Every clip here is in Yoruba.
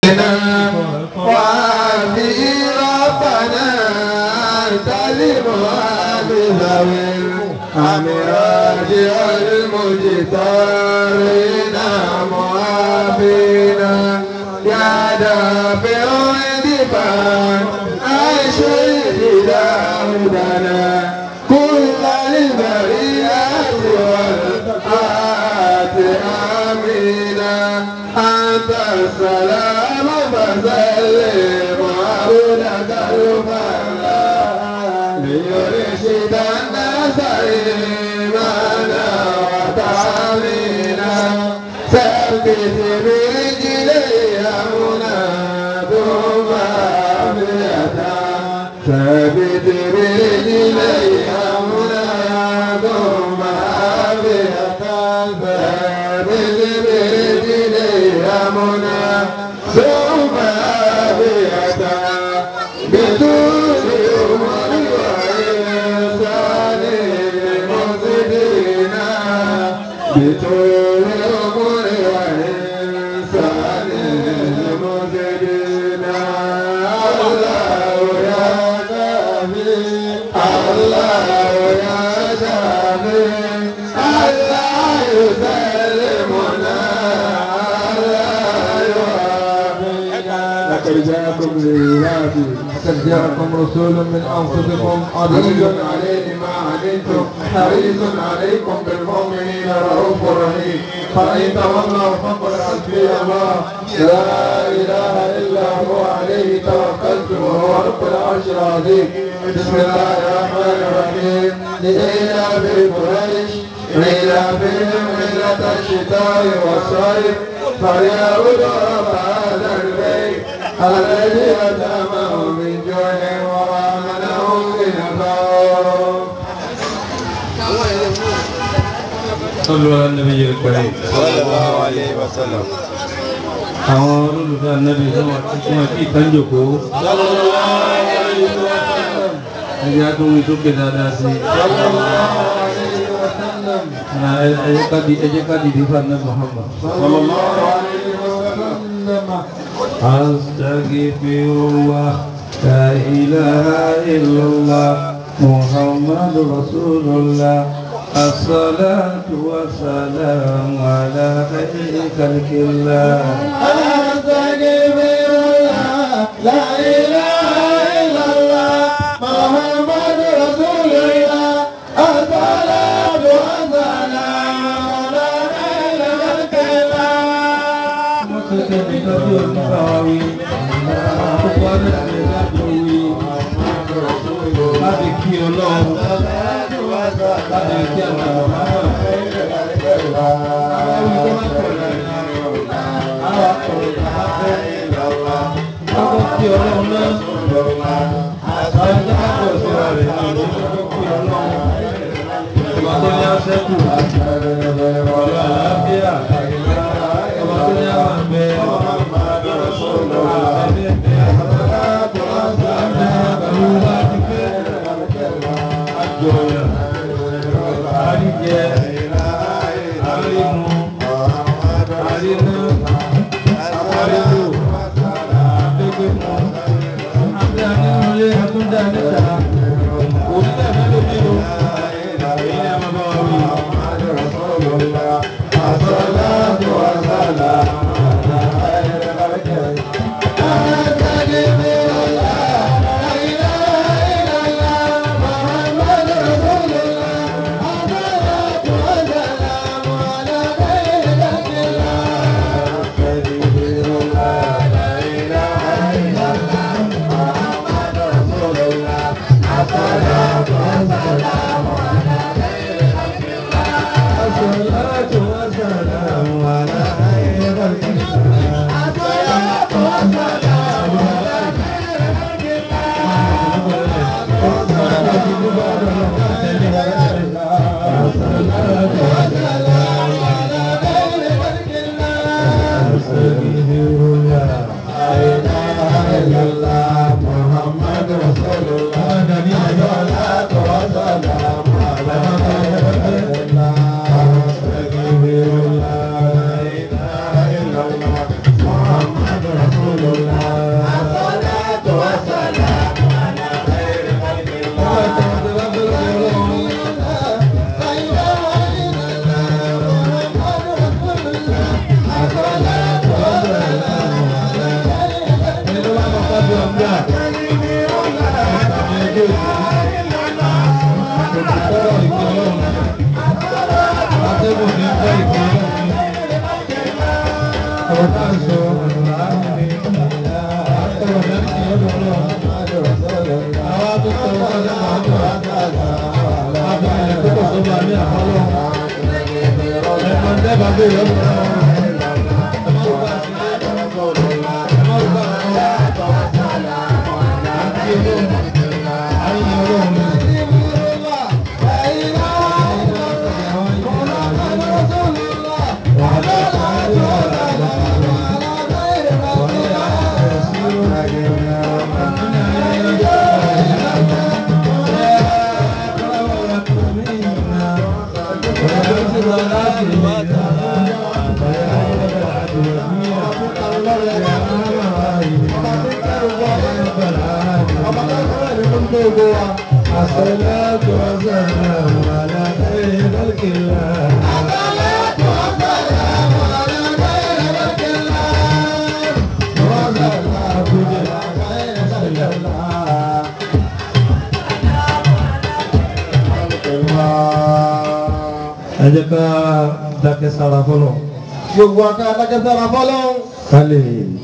إنا وفي ربنا تلم بذوي الأمراض المجتارين معافينا يا دافع الدفاع أشهد داودنا كل البريات والآت آمينا أنت السلام فسلم عبدك الفلا ليرشد الناس إيمانا وتعلينا ثبت برجلي أمنا ثم أبيتا ثبت برجلي أمنا ثم أبيتا ثبت برجلي أمنا ثم أبيتا بطول عمر وإحسان مزدنا بطول عمر وإحسان مزدنا الله يا نبي الله يا شافي الله يسلمنا الله يوافقنا لقد جاءكم لله قد جاءكم رسول من أنفسكم عزيز عزيز عليه ما عنتم حريص عليكم بالمؤمنين رؤوف رحيم فإن تولوا فقل حسبي الله لا إله إلا هو عليه توكلت وهو رب العرش العظيم بسم الله الرحمن الرحيم لإيلاف قريش إيلافهم ليلة الشتاء والصيف فليعبدوا رب هذا البيت الذي أتمهم من جوع وآمنهم من خوف صلوا على النبي الكريم صلى الله عليه وسلم àwọn olólùfẹ́ anábì tí wọ́n ti wọ́n ti ìtànjòkó ẹjẹ́ àtúnwí sókè dáadáa sí ẹjẹ́ káàdì ẹjẹ́ káàdì dífà náà Muhammad أستغفر الله لا إله إلا الله محمد رسول الله الصلاة والسلام على خير خلق الله أستغفر الله لا إله إلا الله محمد رسول الله الصلاة والسلام على خير خلق الله láti kí ọlọ́run láti kí àwọn ọmọ Ọkọ̀ kí ọlọ́run náà, àwọn ìjọba sí ra rẹ̀ náà ní ọkọ̀ kí ọlọ́run. Ọba tó ní aṣẹ́kù, ọ̀rọ̀ àlàáfíà, ọba tó ní àwọn àgbẹ̀, الصلاة والسلام على خير خلق الله أستغفر الله لا إله إلا الله محمد رسول الله الصلاة والسلام على خير خلق الله أستغفر الله لا إله إلا الله محمد رسول الله fún gbogbo wa. الصلاة والسلام على خير خلق الله ẹ jẹ́ ká dákẹ́ sára fọlọ́ Gbogbo aká adákẹ́sára fọ́lọ́hún. ká lè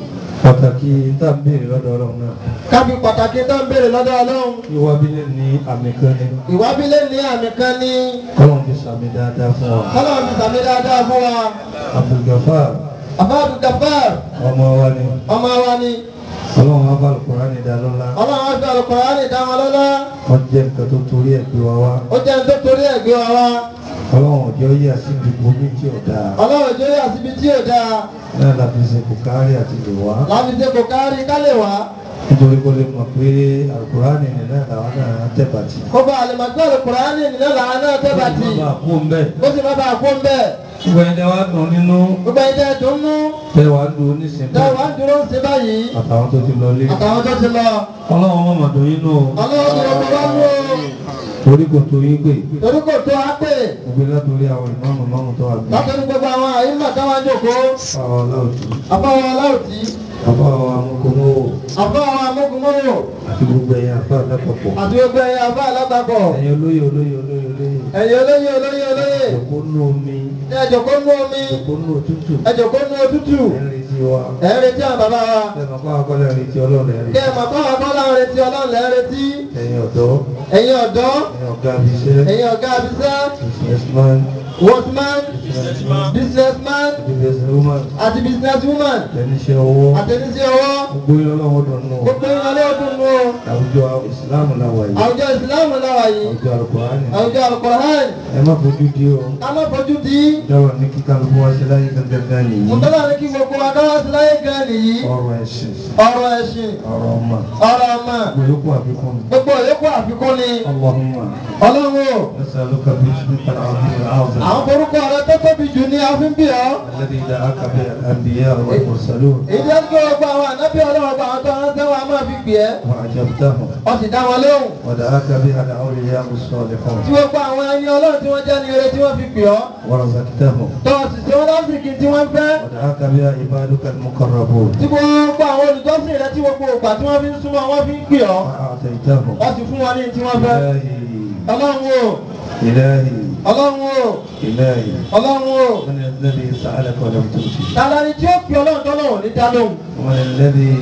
pàtàkì tá à ń béèrè lọ́dọ̀ ọlọ́run náà Kábí pàtàkì tó ń béèrè lọ́dọ̀ Ọlọ́run. ìwà bílẹ̀ ní àmì kan ní Ìwábílẹ̀ ní àmì kan ní kọ́lọ́n ti sàmì dáadáa fún wa Ọlọ́run ti sàmì dáadáa fún wa. Abdulgafar Àbá Abdul Gafar ọmọ wa ni ọmọ wa ni. ọlọ́run wa bá Al-Qur'ani dá lọ́lá Ọlọ́run á fi Al-Qur'ani dá wọn lọ́lá. wọ́n jẹ́ nǹkan tó torí ẹ̀ gbé wa wá Ó jẹ́ ní tó torí ẹ̀ gbé wa wá. ọlọ́run ọjọ́ yí àsìkò gbogbo tí ò dáa Ọlọ́run ìjọ yà síbi tí ò dáa. náà láti ṣe kò kárí àti lè wá Láti ṣe kò kárí ká lè wá. nítorí kó lè mọ̀ pé Al-Qur'ani nìyẹn làwọn náà tẹ̀bàtì Kó bá àlèmọ̀gbé Al-Qur'ani nínú làwọn náà tẹ́bà tì. Kó má bàa kú ń bẹ́ẹ̀ Ó sì má bàa kó ń bẹ̀. gbogbo ẹni tẹ́ wá dùn nínú Gbogbo ẹni tẹ́ dùn nú. tẹ́ wá dùn nísìnyí Tẹ́ wàá dúró ń ṣe báyìí. àtàwọn tó ti lọ lé Àtàwọn tó ti lọ. ọlọ́run mọ̀mọ́ dùn yín nù o Ọlọ́run ti rọ̀ wá mú o. torí kò tó yín pé Torí kò tó á pè. gbogbo látòrí àwọn ìmọ̀ọ́mù mọ́mù tó wà bí Látọ̀rí gbogbo àwọn àyíká táwọn jókòó. àwọn aláwùjọ Àfọwọ́ aláwùtí. àbá àwọn amúkọmọ́wò Àfọwọ́ amókùnmọ́wò. àti gbogbo ẹ̀yìn àfa lápapọ̀ Àti gbogbo ẹ̀yà àbá alátakọ̀. ẹ̀yin olóyè olóyè olóyè olóyè Ẹ̀yin olóyè olóyè olóyè. ìjòkó nú omi Ní ẹjọ̀kó nú omi. ìjòkó nú òtútù Ẹjọ̀kó nú òtútù. ẹ̀rín retí wa Ẹ̀ ń retí àwọn bàbá wa. ẹ̀mọ̀ kọ́ akọ́lẹ̀ retí ọlọ́run ẹ̀rín Kẹ́ ẹ̀ mọ̀ bá wa bọ́lá ń retí ọlọ́run lẹ́ ń retí. ẹ̀yin ọ̀dọ́ Ẹ̀yin ọ̀dọ́. ẹ̀yin ọ̀gá abiṣẹ́ Ẹ̀yin ọ̀gá abisẹ́. businessman Workman. businessman Businessman. businesswoman Àti businesswoman. ẹniṣẹ́ owó Àtẹnisẹ́ ọwọ́. gbogbo yín ọlọ́run dùn nù Gbogbo yín ọlẹ́ ọdún nù. àwùjọ ìsìláàmù làwà yìí Àwùjọ ìsìláàmù náà yìí. àwùjọ àlùkùránì Àwùjọ Al-Qur'an. ẹ má fojú di o A má fojú di. dáwà ní kíkà ló wá sí láyé gangan nìyí Mùtọ́lá ní kí gbogbo wa káwá sí láyé gan nìyí. ọ̀rọ̀ ẹ̀sìn Ọ̀rọ̀ ẹ̀sìn. ọ̀rọ̀ ọmọ Ọ̀rọ̀ ọmọ. gbogbo yòókù àfikún Gbogbo ìyókù àfikún ni. Allahumma Ọlọ́run o. nasaluka bismika al-azim al-azim Àwọn forúkọ rẹ tó tóbi jù ní àfin bí ọ. alladhi da'aka bihi al-anbiya wal-mursalun Èyí jẹ́ kí gbogbo àwọn ànábì ọlọ́run bá àwọn tó ránṣẹ́ wa máa fi gbé ẹ́. wa ajabtahum Ọ sì dá wọn lóhùn. wa da'aka bihi al-awliya as-salihun Tí gbogbo àwọn ẹni ọlọ́run tí wọ́n jẹ́ ní ire tí wọ́n fi gbé ọ́. wa razaqtahum Tọ́ sì ṣe wọ́n lásìkò tí wọ́n fẹ́. wa da'aka bihi ibaduka al-muqarrabun Tí gbogbo àwọn olùjọ́sìn rẹ tí gbogbo ògbà tí wọ́n fi ń súnmọ́ wọ́n fi ń gbé ọ́. wa a'taytahum Ọ sì fún wọn ní tí wọ́n fẹ́. ilahi Ọlọ́run o. ilahi Ọlọ́run o. ilahi Ọlọ́run o. من الذي سألك ولم تؤتي Tàlà ni tí ó fi ọlọ́run tọ́lọ́run ní dá lóhùn. ومن الذي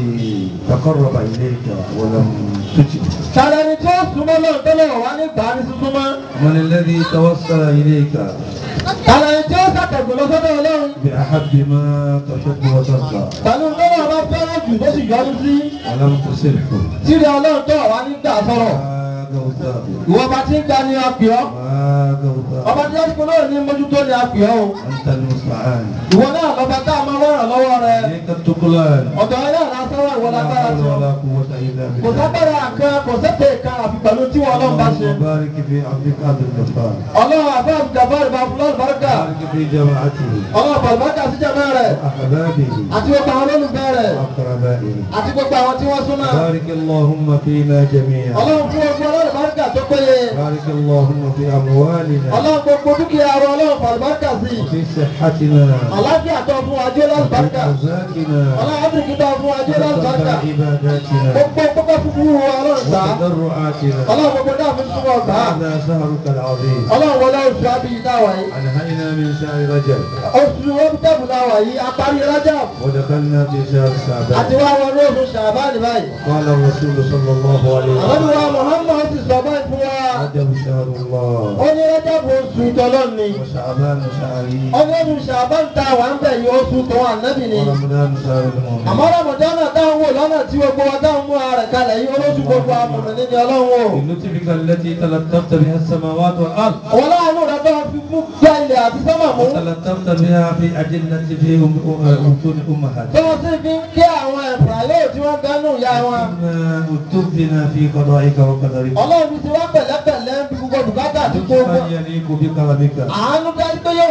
تقرب إليك ولم تجب Tàlà ni tí ó súnmọ́ lọ́run tọ́lọ́run wá ní gbà ní súnmọ́. ومن الذي توصل إليك Tàlà ni tí ó sàtẹ̀gùn lọ sọ́dọ̀ ọlọ́run. بأحب ما تحب وترضى Pẹ̀lú tọ́lọ́run bá fẹ́ràn jù tó sì yọnu sí. ولم تصرف Tíri ọlọ́run tọ́ wá ní gbà sọ̀rọ̀. ما قوته Ìwọ bá ti ń gba ni apì ọ́. ما قوته Ọba tí wọ́n ti náà ní mójútó ni apì ọ́ o. أنت المستعان Ìwọ náà lọ́ba tá a máa wọ́ràn lọ́wọ́ rẹ. إليك التقلان Ọ̀dọ̀ ẹ náà lásán wà ìwọ لا lágbára حول tí ولا قوة إلا Kò بالله sábẹ́rẹ́ kan kò sẹ́tẹ̀ kan àfi pẹ̀lú tí wọn ọlọ́run bá ṣe. اللهم بارك في عبدك عبد الغفار Ọlọ́run àbá àbùdàbọ̀ ìbá fúlọ́ ìbáraka. بارك في جماعته Ọlọ́run àbàlùbákà sí jẹ́mẹ́ rẹ̀. وأحبابه Àti gbogbo àwọn olólùfẹ́ rẹ̀. وأقربائه Àti gbogbo àwọn tí wọ́n súnmọ́. بارك اللهم فينا جميعا Ọlọ́run fún gbogbo ọlọ́rùbákà tó péye. بارك اللهم في أموالنا Ọlọ́run gbogbo dúkìá wa ọlọ́run fàlùbákà sí. وفي صحتنا Àláfíà tó fún wa jẹ́ وفي lọ́lùbákà. أرزاقنا Ọlọ́run áfíríkì tó fún wa jẹ́ lọ́lùbákà. وتقبل عباداتنا Gbogbo gbogbo fúnfún wa ọlọ́run gbà. وتضرعاتنا Ọlọ́run gbogbo náà fi súnmọ́ gbà. هذا شهرك العظيم Ọlọ́run wọlé oṣù Abíyí dáwà yìí. أنهينا من شهر رجب Oṣù Rọ́bítẹ́bù dáwà yìí, apárí Rájàb. ودخلنا في شهر Àti شعبان wá wọlé oṣù Ṣàbáànì báyìí. قال الرسول صلى الله عليه Àwọn وسلم ìwà Muhammad ti sọ báyìí fún wa. رجب شهر الله Ó ní Rájàb oṣù ìtọ́lọ́ ni. وشعبان شهري Ó ní oṣù Ṣàbáànì tá a wà ń bẹ̀ yìí oṣù tó wà nábì ni. ورمضان شهر المؤمن Àmọ́ Ramadan táwọn wò lọ́nà tí gbogbo wa táwọn mú ara rẹ̀ kalẹ̀ yìí olóṣù gbogbo amọ̀mọ̀ níbi ọlọ́run o. بلطفك التي تلطفت بها السماوات والأرض Àwọn láàánú rẹ̀ tó fi mú gbá ilẹ̀ àti sọ́mà mú. وتلطفت بها في أجلة في أم- أم- بطون Tí أمهاتنا wọ́n sì fi ń kí àwọn ẹ̀fà yóò tí wọ́n gánú ìyá wọn. كما اكتبنا في قضائك وقدرك Ọlọ́run fi ti wá pẹ̀lẹ́pẹ̀lẹ́ ń fi gbogbo bùkátà àti gbogbo. لطفا يليق بكرمك Àánú dájú pé yóò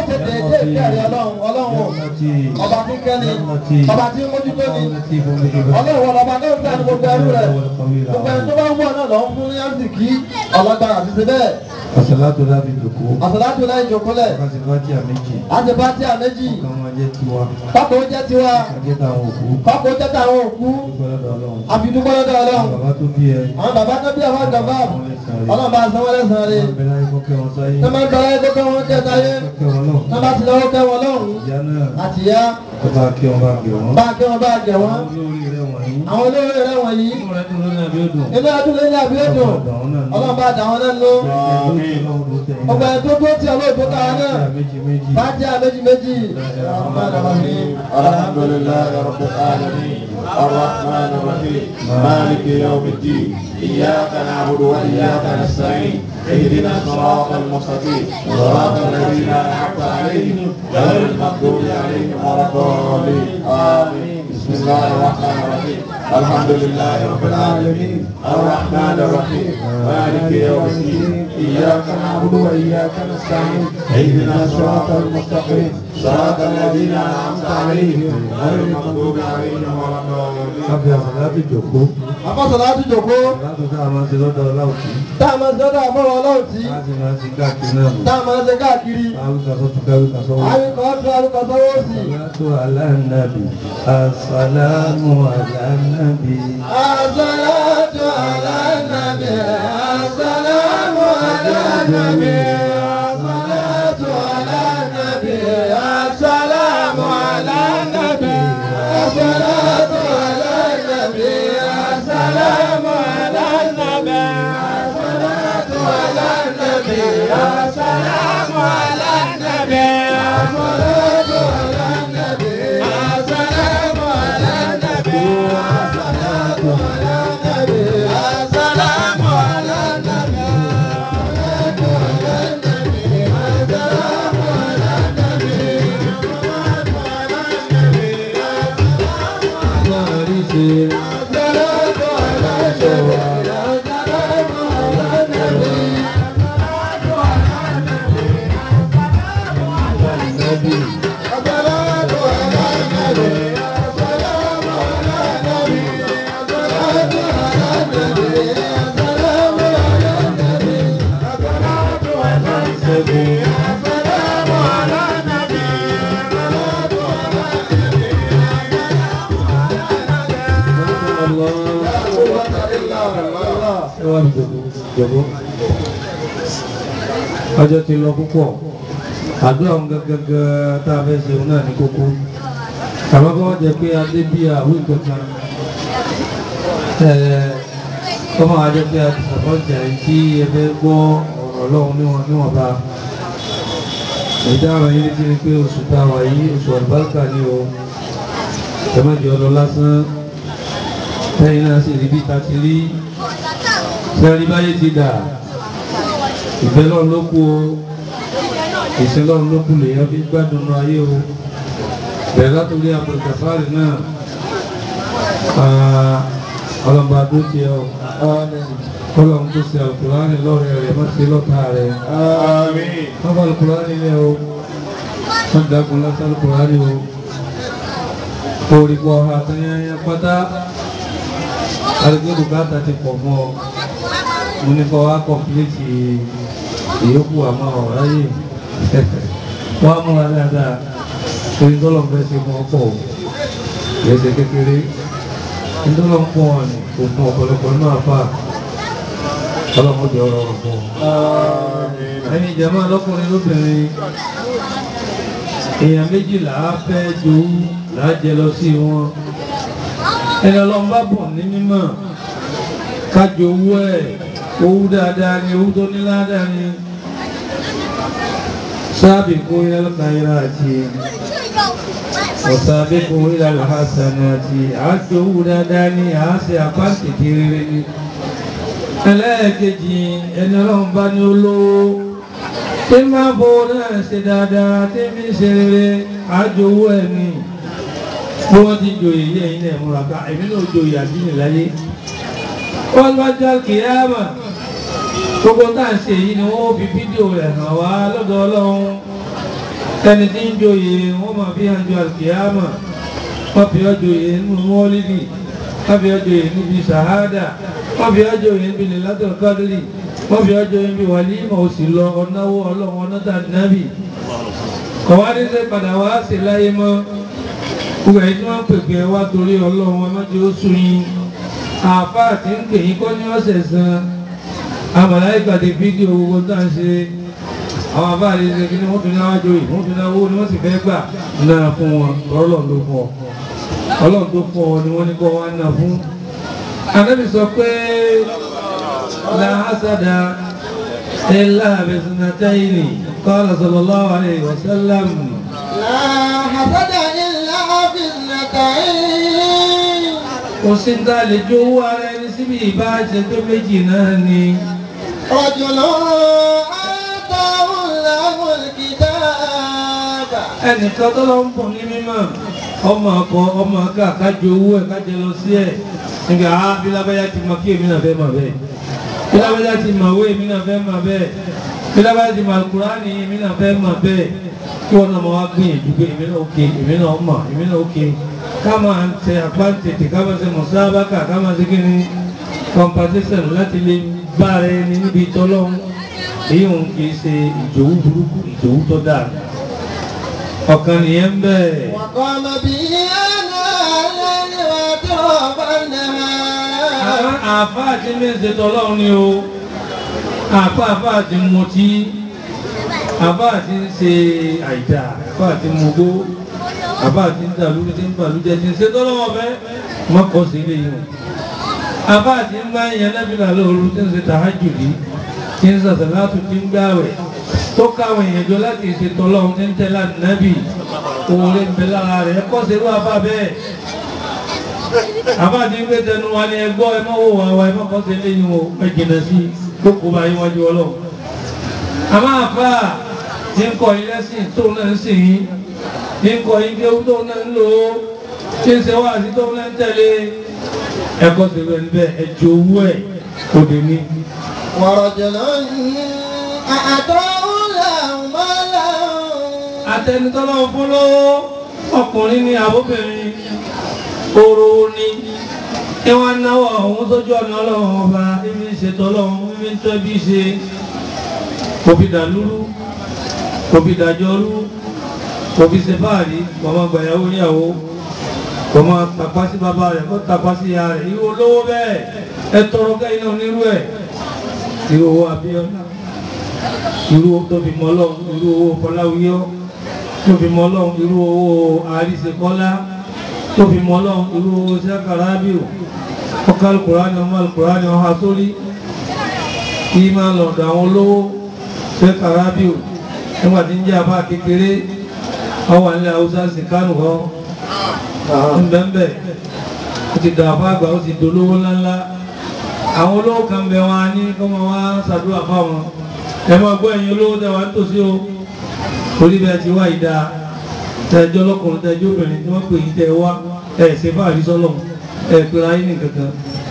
ṣe déédéé kẹrì ọlọ́run ọlọ́run ọba tí kẹ́ni ọba tí mójútó ni ọlọ́run ọba tó ń tẹ́ ní gbogbo ẹrú rẹ̀ gbogbo ẹni tó bá ń wọ̀ náà lọ́ ń fún ní àsìkí ọlọ́gbàrà àti ṣe bẹ́ẹ̀ Àṣàlátò lábì jòkó. àsàlátù láì jòkólẹ̀ Láti fàtí àméjì. àti bátí àméjì Kan máa jẹ́ tiwa. pákó jẹ́ tiwa Ajẹ́ táwọn òkú. pákó jẹ́ tàwọn òkú Dúpẹ́ lọ́dọ̀ Ọlọ́run. àfidúpẹ́ lọ́dọ̀ ọlọ́run Bàbá tó bí ẹ. àwọn bàbá tó bí àwọn gàmbá ọlọ́run bá sanwó lẹ́sàn-án rẹ̀ Bẹ́ẹ̀ láyé kọ́kẹ́ wọn sáyé. tó máa ń bẹ̀rẹ̀ tó kẹ́ wọn kẹ́ táyé Kọ́kẹ́ wọn náà. tó bá ti lọ́wọ́ kẹ́ wọn lọ́rùn Ìyá náà. àti ìyá Ó bá kí wọn bá gẹ̀ wọ́n. bá kẹ́ wọn bá gẹ̀ wọ́n Olórí rẹ̀ wọ̀nyí. àwọn olóore rẹ̀ wọ̀nyí Inú rẹ̀ dùn lónìí àbí ó dùn. inú adúlé ilé àbí ètò ọlọ́run bá dà wọn náà ló ọgbà ẹ̀ tó dúró tí ọlọ́ọ̀dún táwọn náà Méjì méjì. bá jẹ́ méjì méjì الحمد لله رب العالمين الرحمن الرحيم مالك يوم الدين إياك نعبد وإياك نستعين اهدنا الصراط المستقيم صراط الذين أنعمت عليهم غير المغضوب عليهم ولا الضالين آمين بسم الله الرحمن الرحيم الحمد لله رب العالمين الرحمن الرحيم مالك يوم الدين إياك نعبد وإياك نستعين اهدنا الصراط المستقيم صراط الذين أنعمت عليهم غير المغضوب عليهم ولا الضالين Kábí àṣàlátò jòkó. àfọ̀sọ̀láàtù jòkó Àṣàlátò tá a máa ń ṣe lọ́dọ̀ Ọláòtí. tá a máa ń sọ́dọ̀ àfọwọ́ ọlọ́run tí Láti máa ń ṣe káàkiri náà nù. tá a máa ń ṣe káàkiri Káwíkà sọ́tún káwíkà sọ́wọ́. àríkọ̀ ọ̀tún àríkọ̀ sọ́wọ́ sí Salatu ala nabi, assalamu ala nabi. As-salatu ala nabi, as-salamu ala nabi, as-salatu ala nabi, as-salamu ala nabi, as-salatu ala nabi, as-salamu ala nabi, as-salatu ala nabi, as-salamu ala nabi, as-salatu ala nabi, as-salamu ala nabi, as-salatu ala nabi, as-salamu ala nabi. Máa rí ṣe nabi. Ẹ wá mi jòkó jòkó. Ọjọ́ ti lọ púpọ̀. Àdúrà òun gẹ́gẹ́gẹ́ tá a fẹ́ ṣe òun náà ní kókó. Àmọ́ kọ́ wọ́n jẹ pé adé bí àwí kankan. Kọ́ máa jẹ́ pé a ti sàkọ́jà yìí tí ẹ fẹ́ gbọ́ ọ̀rọ̀ Ọlọ́run níwọ̀n níwọ̀nba. Ìdáhùn yìí ti ní pé oṣù tá a wà yìí oṣù àlùbáríkà ni o. Ẹ má jẹ́ ọlọ lásán. Lẹ́yìn náà sì rí bí ta ti rí. Sẹ́rí báyé ti dà. Ìfẹ́ lọ́run ló kú o. Ìsìn lọ́run ló kú lèyàn fi gbádùn nù ayé o. Bẹ̀rẹ̀ látòrí àbùrùkàfárì náà. Ọlọ́mọba tó ti ẹ o. Kọ́lọ́run tó ṣe àlùkùránì lọ́rẹ̀ rẹ̀ má ṣe lọ́ta rẹ̀. آمين Wọ́n bá àlùkùránì lẹ̀ o. Wọ́n dákun lásán àlùkùránì o. Orí pọ̀ àtẹ̀yẹnyẹ pátá. Àdúgbò bùkátà ti pọ̀ mọ́ ọ. Mo ní kọ́ wá kọ̀pìlìtì ìyókù àmọ́ ọ̀rá yìí. Wọ́n á múra dáadáa. Torí tọ́lọ̀ ń fẹ́ ṣe fún ọkọ̀ o. Kìí ṣe kékeré. Nítorí ń pọ̀ ní kò fún ọ̀pọ̀lọpọ̀ náà fà. Ọlọ́mọdé ọ̀rọ̀ ọ̀rọ̀ fún ọ. Ẹni ìjàmbá lọ́kùnrin lóbìnrin. Èèyàn méjìlá fẹ́ jowú lájẹ lọ sí wọn. Ẹni ọlọ́run bá bọ̀ ní mímọ̀. Kájọ owó ẹ̀, owó dáadáa ni, owó tó ní ládàá ni. Sábìkú ilal khairati. Wasabiqu ilal hasanati. Àjọ owó dáadáa ni, à á ṣe àpáǹtì kiri ni. Ẹlẹ́ẹ̀kejì ẹni ọlọ́run bá ní olówó tí máa bó náà ṣe dáadáa tí fi ṣe rere àjòwó ẹ̀mí bí wọ́n ti jòyè ilé ẹ̀yìn náà múra ká èmi náà jòyè àdínì láyé wọ́n bá já kìíyàmà gbogbo tá à ń ṣe yìí ni wọ́n fi fídíò rẹ̀ hàn wá lọ́dọ̀ ọlọ́run ẹni tí ń joyè wọ́n máa fi hàn ju àlùkìyàmà wọ́n fi ọ́ joyè nínú mọ́lídì wọ́n fi ọ́ joyè níbi sàhádà wọ́n fi ọ́ joyè níbi lẹ́látọ̀ kádìrì wọ́n fi ọ́ joyè níbi wàlímọ̀ òsì lọ ọ̀náwó ọlọ́run ọ̀nàdà nábì kọ̀wá ní sẹ́ padà wá sí láyé mọ́ gbogbo ẹ̀yìn tí wọ́n ń pèpè wá torí ọlọ́run ọmọdé ó sún yín àáfàá tí ń pè yín kọ́ ní ọ̀sẹ̀ san àmàláìkà ti fídíò gbogbo tá à ń ṣe àwọn àbáàlì ṣe kí ni wọ́n tún ní àwọn àjòyè wọ́n tún ní owó ni wọ́n sì fẹ́ gbà náà fún wọn ọlọ́run ló fún ọ ọlọ́run tó fún ọ ni wọ́n ní kọ́ wá náà fún. Ànábì sọ pé la hasada illa bisunatayni qala sallallahu alayhi wa sallam. لا حسد إلا في اثنتين kò sí ní ta lè jó owó ara ẹni síbi ìbáṣe tó méjì náà ni. رجل آتاه الله الكتاب ẹnìkan tó lọ ń bọ̀ ní mímọ́ ọmọ akọ ọmọ aká kájọ owó ẹ̀ kájọ lọ sí ẹ̀ nígbà á bí lábáyá ti mọ kí èmi náà fẹ́ mọ̀ bẹ́ẹ̀ bí lábáyá ti mọ̀ owó èmi náà fẹ́ mọ̀ bẹ́ẹ̀ bí lábáyá ti mọ̀ Kùránì èmi náà fẹ́ mọ̀ bẹ́ẹ̀ kí wọ́n náà máa wá gbìyànjú pé èmi náà òkè èmi náà mọ̀ èmi náà òkè ká máa ń tẹ àpá tètè ká máa ṣe mùsáábàkà ká máa ṣe kí ni competition láti lè bá rẹ ní níbi tọ́lọ́hún èyí òun kì í ṣe ìjòwú burúkú ìjòwú tó dáa ọ̀kan nìyẹn bẹ́ẹ̀. وقام به آناء الليل وأطراف النهار àfá àti mẹ́sẹ̀ tọ́lọ́run ni o àfá àfá àti mutí àfá àti ń ṣe àìdá àfá àti mugbó àfá àti ń dàlú tí ń bàlújẹ tí ń ṣe tọ́lọ́wọ́ fẹ́ mọ́kọ̀ sí ilé yìí àfá àti ń bá yẹn lẹ́bìnà lóoru tí ń ṣe tàhájùdí tí ń sàṣà látù tí ń gbáwẹ̀ tó káwọn èèyàn jọ láti ṣe tọ́lọ́run tí ń tẹ́lá nábì òun lè ń bẹ lára rẹ̀ kọ́ sí irú àfá bẹ́ẹ̀ àbá ti ń gbé tẹnu wa ní ẹgbọ́ ẹ mọ́ wò wá wa ẹ mọ́ kọ́ sí eléyìí o ẹ jìnà sí gbogbo bá yín wájú ọlọ́run. àmọ́ àfà ti ń kọ́ ilé sí tó náà ń sìn yín ti ń kọ́ yín kéwú tó náà ń lò ó ti ń ṣe wá sí tó náà ń tẹ̀lé ẹ̀kọ́ sí rẹ̀ níbẹ̀ ẹ̀jọ̀ owó ẹ̀ òde ní. ورجل أعطاه الله مالا atẹnitọ́lọ́ fún lọ́wọ́ ọkùnrin ní àbóbìnrin oró ní kí wọ́n náwó ọ̀hún sójú ọ̀nà ọlọ́run ọba ibi ìṣètò ọlọ́run ibi ń tọ́ bí ṣe òbí dàlúrú òbí dàjọrú òbí ṣe fáàrí mọ̀mọ́ gbàyàwó níyàwó mọ̀mọ́ tàpá sí bàbá rẹ̀ kó tàpá sí ìyá rẹ̀ irú olówó bẹ́ẹ̀ ẹ tọrọ kẹ́yìn náà nírú ẹ̀ irú owó Abíọ́lá irú owó tó fi mọ́ ọlọ́run irú owó Fọláwíyọ́ tó fi mọ́ ọlọ́run irú owó àríṣekọ́lá tó fi mọ́ ọlọ́run irú owó sẹ́kàrábíò ọkà alukùránì ọmọ alukùránì ọha sórí kí máa lọ̀dọ̀ àwọn olówó sẹ́kàrábíò nígbà tí ń jẹ́ àbá kékeré ọwà nílẹ̀ haúsá sí kánù kan ńbẹ́ńbẹ́ ó ti dà àbá àgbà ó ti dolówó ńláńlá àwọn olówó kan bẹ wọn ní kọ́mọ wá ṣàdúrà fáwọn ẹ máa gbọ́ ẹ̀yin olówó tẹ wá nítòsí o torí bẹ́ẹ̀ ti wá ìdá tẹjọ́ lọ́kùnrin tẹjọ́ obìnrin tí wọ́n pè yí tẹ wá ẹ̀ ṣe fáàrí sọ́lọ̀ ẹ̀ pé ayé ní kankan.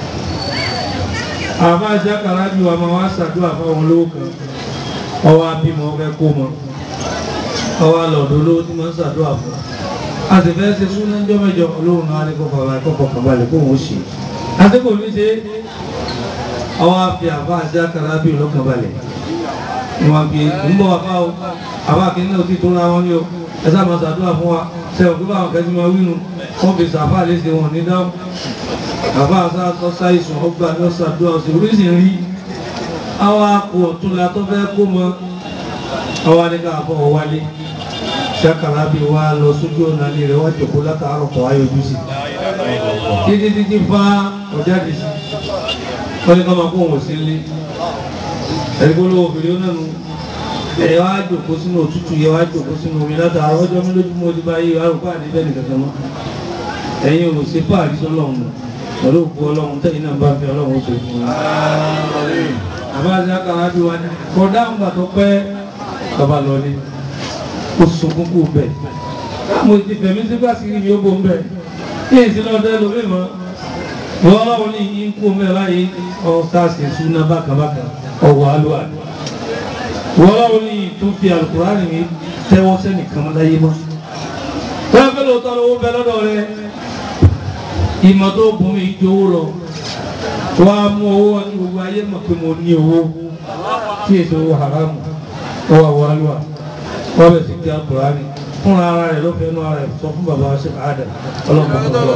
àbá ṣàkàrà ju àmọ́ wá ṣàdúrà fáwọn olówó kan ọwọ́ abímọ fẹ́ kó mọ ọwọ́ alọ̀dọ̀ olówó tí wọ́n ń ṣàdúrà fún a sì fẹ́ ṣe súná ńjọ́ mẹ́jọ olóhùn náà ní kọ́kọ́ kọ́kọ́ kàbalẹ̀ kó wọ́n ṣe àsìkò ní ṣe ọwọ́ àfi àbá ṣàkàrà bí ọlọ́kàn balẹ̀ wọn bí ń bọ̀ wá o àbá kìíní náà ti tó ra wọn ní o ẹ sábà ṣàdúrà fún wa sẹ́wọ̀n pé báwọn kẹ́sì máa wínú wọ́n fi sàfà léṣe wọn ní dáhùn àbá àṣà ṣàìsùn ọgbà lọ ṣàdúrà ọ̀sẹ̀ oríṣi rí àwọn akọ ọ̀tún la tó fẹ́ kó mọ àwọn anìkà àbọ̀ wálé ṣàkàrà bí wa lọ sójú ọ̀nà ilé rẹ̀ wá jòkó látàárọ̀ kọ̀ ayé ojú sí títí títí fa ọ̀jáde sí wọ́n ní ká máa kó wọn sí ilé ẹ̀rígbólówó obìnrin náà nù ẹ̀ wá jòkó sínú òtútù yẹ wá jòkó sínú omi látara ọjọ́ mi lójú mo ti bá yé arúgbó àdébẹ́ nìkan kan mọ́ ẹ̀yin ò ṣe fáàrí sọ́lọ́run pẹ̀lú òkú ọlọ́run tẹ̀yìn náà bá fi ọlọ́run ó ṣe fún un. àbáṣe àkàrà bí wa ní kọ̀dá ń gbà tó pẹ́ bàbá lọ ní ó sunkún kú bẹ̀. mo ti fẹ̀mí sí pàṣírí mi ó bò ń bẹ̀ yín sí lọ́dọ̀ ẹlòmíì mọ́ ìwọ ọlọ́run ní yín kú mẹ́ láyé ọ̀sáàsì súná bákàbákà ọ̀wọ̀ alúwà ìwọ ọlọ́run ní tó fi alukurani mi tẹ́wọ́ sẹ́nìkan mọ́ láyé mọ́ wọ́n fẹ́ lóòótọ́ lówó bẹ lọ́dọ̀ rẹ ìmọ̀ tó bùn mí ju owó lọ wọ́n á mú owó wọn ní gbogbo ayé mọ̀ pé mo ní owó tí èso owó haramu ó wà wọ́n lọ́wọ́ wọ́n bẹ̀ sí kí á kúrò á ní fúnra ara rẹ̀ ló fẹ́ nú ara rẹ̀ sọ fún bàbá ṣe àdà ọlọ́mọ tó lọ.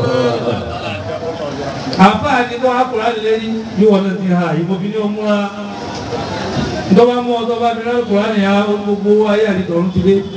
àfáà ní kó akùrá lè rí bí wọn náà ti ha ìmọ̀ bí ní o múra ntọ́ba mú ọtọ́ bá mi rẹ́ akùrá ní ha gbogbo ayé àdìtọ̀run ti dé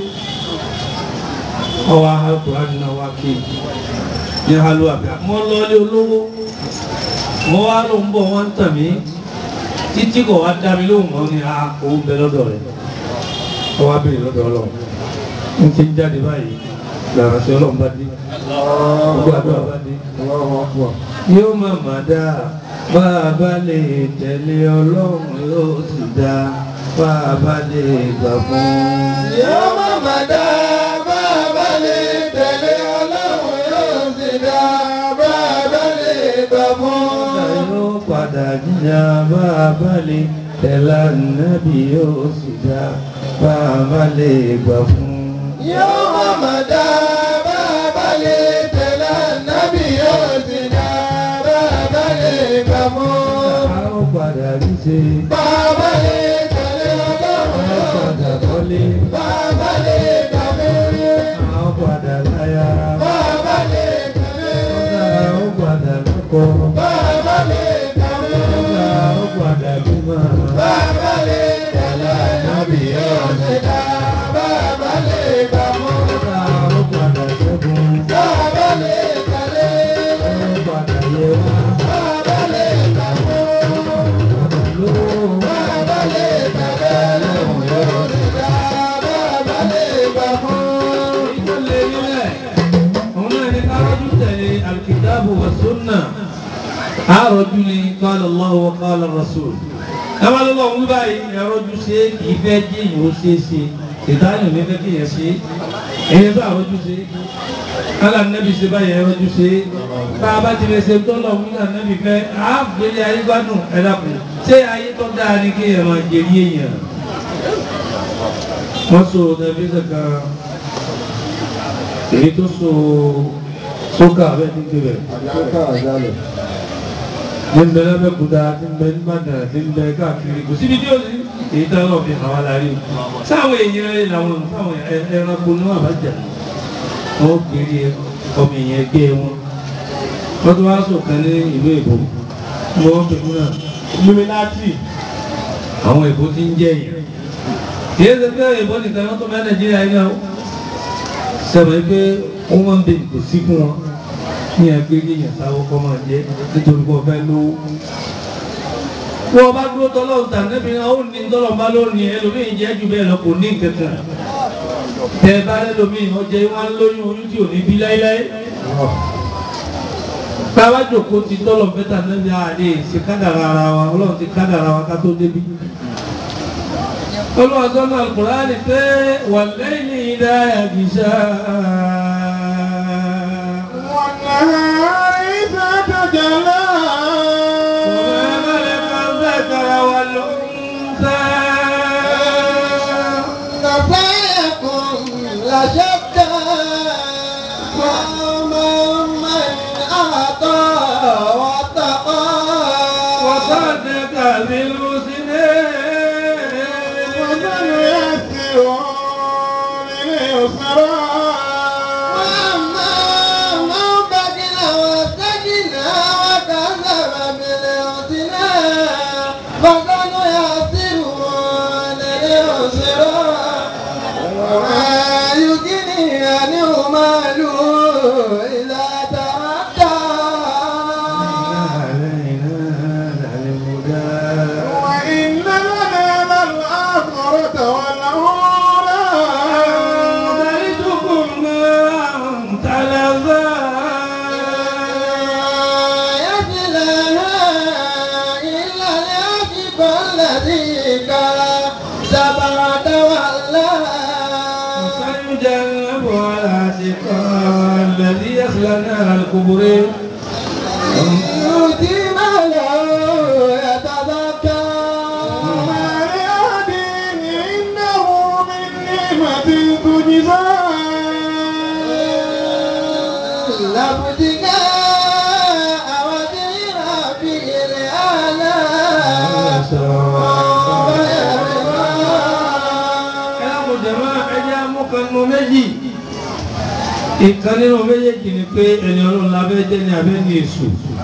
ọwọ́ akùrá ní náà wá kí ní halu àbíà mọ́ lọ́ọ́lé olówó mo wá ló ń bọ̀ wọ́n ń tàn mí títí kò wá dá mi lóhùn mọ́ ní a òun bẹ lọ́dọ̀ rẹ̀ ọwọ́ abẹ́rẹ́ lọ́dọ̀ ọlọ́run n ti ń jáde báyìí làrá sí ọlọ́run bá dé gbogbo àdúrà bá dé yóò má má dá bá a bá lè tẹ̀lé ọlọ́run yóò sì dá bá a bá lè gbà fún un. Yóò má má dá bàbá lè tẹ̀lé ọlọ́run yóò sì dá bàbá lè gbà fún. Ọ̀dà yóò padà jíjà bá a bá lè tẹ̀lé ànábì yóò sì dá bá a bá lè gbà fún un. Yóò má má dá bàbá lè tẹ̀lé ànábì yóò sì dá bàbá lè gbà fún. A ó padà rí ṣe, Bàbá lè tẹ̀lé ọlọ́run a ó yóò padà kọ́lé, bàbá lè gbà fún. a ó padà láya, Bàbá lè tẹ̀lé a ó padà lọ́kọ, bàbá lè tẹ̀lé. a ó padà bímọ. Bàbá lè tẹ̀lé ànábì yóò sì dá bàbá lè gbà fún. A ó padà ṣẹ́gun, Bàbá lè tẹ̀lé a ó padà yẹ wá. bàbá lè gbà fún. Lówó Bàbá lè tẹ̀lé lóhùn yóò sì dá bàbá lè gbà fún. tó lé nílẹ̀, òun náà ní káwájú tẹ̀lé alkitabu wa sunna. àròjù ni qala Allahu wa qala Rasul. Àwọn olùkọ́ òun báyìí ẹ̀rọ̀jú ṣe kì í fẹ́ jí ìyẹn ó ṣe é ṣe. Ìdáyọ̀ ní fẹ́ kí yẹn ṣe. Èyí tó àròjù ṣe. Kálá nẹ́bí ṣe báyìí ẹ̀rọ̀jú ṣe. Bá a bá ti lè ṣe tó lọ fún nẹ́bí fẹ́, á gbélé ayé gbádùn ẹ̀dá kù. Ṣé ayé tó dáa ni kí ẹ̀ máa jẹ̀rí èèyàn? Wọ́n so tẹlifíṣàn kan. Èyí tó so sókà bẹ́ẹ̀ ní kébẹ̀ ní ń bẹ lábẹ́kúta tí ń bẹ nígbàdàn tí ń bẹ káàkiri kò síbi tí ó sí èyí tá náà fi hàn wá lárí sáwọn èèyàn rẹ làwọn sáwọn ẹranko ní wọn àbájá wọn ó kiri ọmọ èèyàn ẹgbẹ́ wọn wọn tó wá sọ̀kan ní ìlú èbó mo wọ́n pẹ̀lú náà luminati àwọn èbó ti ń jẹ́ èèyàn kì í ṣe pé èbó nìkan wọn tó bá nàìjíríà yìí náà sẹ́wọ̀n pé wọ́n máa ń bẹ kò sí fún wọn ní ẹgbẹ́ yíyàn sáwọ́ kọ́ máa jẹ́ nítorí kọ́ fẹ́ lówó. Wọ́n bá dúró tọ́lọ́run tà níbi náà ó ní tọ́lọ́run bá lónìí ẹlòmíì jẹ́ jù bẹ́ẹ̀ lọ kò ní kankan. Tẹ bá lẹ́lòmíì wọ́n jẹ́ wọ́n lóyún oyún tí ò ní bí láíláí. Bàbá jòkó ti tọ́lọ̀ fẹ́ tà níbi àlè ṣe kádàrà ara wa ọlọ́run ti kádàrà wa ká tó débi. Olúwa sọ́nà Al-Qur'ani pé wal-layli idha yaghsha. والنهار إذا تجلى وما خلق الذكر والأنثى نساءكم لشتى فأما من أعطى واتقى وصدق بالحسنى وسنيسره لليسرى وأما من بخل واستغنى وكذب بالحسنى فسنيسره لليسرى وما يغني عنه ماله إذا تردى علينا الهدى وإن لنا الآخرة والأولى أخرجكم من تلظى يصلها إلا الأشقى الذي كذب وتولى سيجنبها الأشقى الذي يصلى نار الكبر يؤتي ماله يتزكى وما لأحد عنده من نعمة ìkan nínú méjèèjì ni pé ẹni ọlọ́run lábẹ́ jẹ́ ní abẹ́ ní èṣù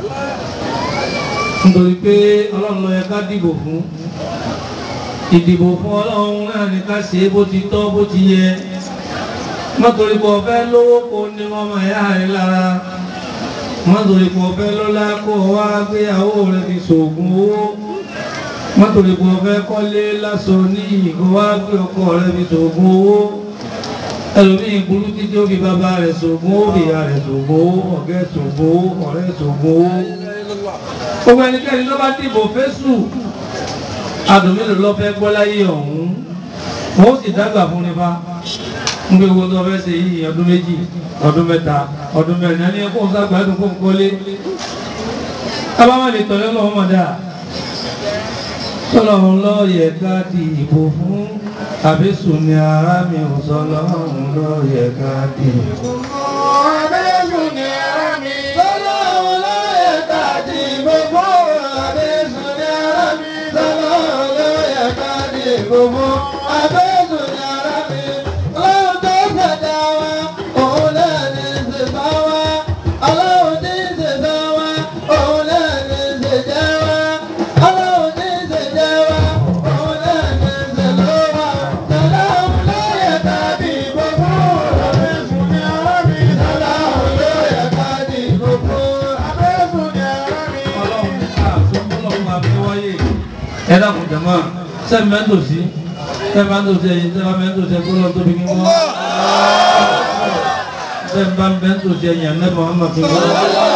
nítorí pé ọlọ́run ló yẹ ká dìbò fún ìdìbò fún ọlọ́run náà ní ká ṣe é bó ti tọ́ bó ti yẹ mọ́tòrí pé ọ̀fẹ́ lówó kó ní ọmọ ẹ̀yà rẹ̀ lára mọ́tòrí pé ọ̀fẹ́ lọ́lá kó wá gbéyàwó rẹ̀ fi ṣògùn owó mọ́tòrí pé ọ̀fẹ́ kọ́lé lásán ní ìkó wá gbé ọkọ rẹ̀ fi ṣògùn owó ẹlòmíì burú títí ó fi bàbá rẹ̀ ṣògùn owó ìyá rẹ̀ ṣògùn owó ọ̀gá ẹ̀ ṣògùn owó ọ̀rẹ́ ẹ̀ ṣògùn owó gbogbo ẹnikẹ́ni ló bá dìbò fésù adùn mélòó lọ fẹ́ gbọ́ láyé ọ̀hún wọ́n ó sì dágbà fún nípa ń gbé owó tó fẹ́ ṣe yìí ọdún méjì ọdún mẹ́ta ọdún mẹ́rin ẹni ẹkọ́ sàgbàdùn kó ń kọ́lé abáwọn lè tọ̀lé lọ́wọ́ mọ̀ dáa tọ́lọ́run ló yẹ ká dìbò fún àbísùn ni ara mi ò sọ lọ́run ló yẹ ká dìbò fún. Abẹ́sùn ni ara mi. Ọlọ́run ló yẹ ká dìbò fún àbẹ́sùn ní ara mi. Ọlọ́run ló yẹ ká dìbò fún àbẹ́sùn ní ara mi. Ọlọ́run tó ṣẹ̀dá wa, òun náà ní ṣẹ̀dá wa. Ọlọ́run tí ń ṣẹ̀dá wa, òun náà ní ṣẹ̀dá wa. Ọlọ́run tí ń ṣẹ̀dá wa, òun náà ní ṣẹ̀dá wa. Ọlọ́run ló yẹ ká dìbò fún Abẹ́sùn ni ara mi. Ọlọ́run ló yẹ ká dìbò fún. Abẹ́sùn ni ara mi. ọlọ́run ní ká tó ọlọ́run máa fi wáyé ẹ dákun jẹ̀mọ́ sẹ́mi mẹ́tò sí sẹ́mi mẹ́tò sí ẹ̀yìn sẹ́mi mẹ́tò sí ẹ̀kọ́ lọ́n tóbi kí wọ́n sẹ́mi bá mẹ́tò sí ẹ̀yìn ànẹ́bọ̀ wọn máa fi wọ́n.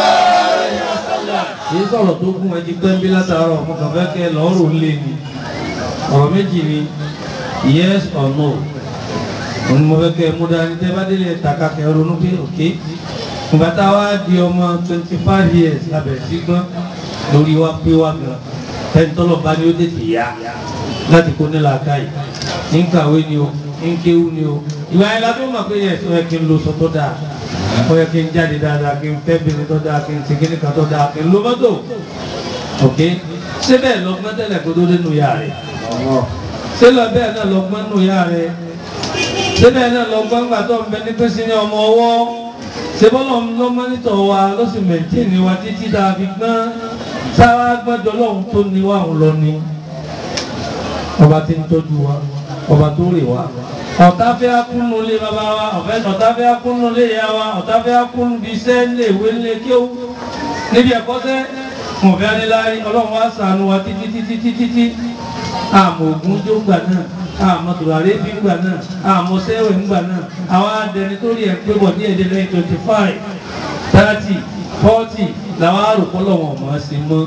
èyí sọ̀rọ̀ tó gún ẹjí pẹ́ńbí látàárọ̀ mo kàn fẹ́ kẹ́ lọ́ọ̀rù lé ni ọ̀rọ̀ méjì ni yes or no òun ni mo fẹ́ kẹ́ mú dání tẹ́ bá délé ẹ̀ta kakẹ́ ronú pé òkè ìgbà tá a wá di ọmọ twenty five years labẹ̀ sí gbọ́n lórí wa pé wa gan ẹni tọ́lọ̀ bá ní ó tètè yá láti kó nílà káyì ní kàwé ni o ní kéwú ni o ìwà yẹn la tó mọ̀ pé yẹ ọ yẹ kí n lo sọ tó dáa ó yẹ kí n jáde dáadáa kí n fẹ́ bìnrin tó dáa kí n segin nìkan tó dáa kí n lo mọ́tò ok ṣé bẹ́ẹ̀ lọ́gbọ́n tẹ́lẹ̀ kó tó dénú yá rẹ̀ ṣé lọ bẹ́ẹ̀ náà lọ́gbọ́n nù yá rẹ̀ ṣé bẹ́ẹ̀ náà lọ́gbọ́n gbà tó ń bẹ ní pèsè ní ọmọ ọwọ́ sebọlọ ló mọ́nítọ̀ wa ló sì mẹ̀ntẹ́ẹ̀nì wa títí tá a fi gbọ́n sáwá gbọ́dọ̀ lọ́hùn tó ní wa ń lọ ni ọba tí ń tọ́jú wa ọba tó rè wa ọ̀tá fẹ́ akúnnú lé bàbá wa ọ̀tá fẹ́ akúnnú lé ìyá wa ọ̀tá fẹ́ akúnnú bí iṣẹ́ lé ìwé lé kéwú níbi ẹ̀kọ́sẹ́ mo fẹ́ aníláyé ọlọ́run wa ṣàánú wa títí títí títí tí àmọ́ ògùn jó gbà náà àmọ́ tùràrí bí gbà náà àmọ́ sẹ́wẹ̀ ń gbà náà àwọn adẹni tó rí ẹ̀ pé bọ̀ ní èdè lẹ́yìn twenty five thirty forty làwọn àròpọ̀ lọ́wọ́ ọ̀mọ́ ṣe mọ́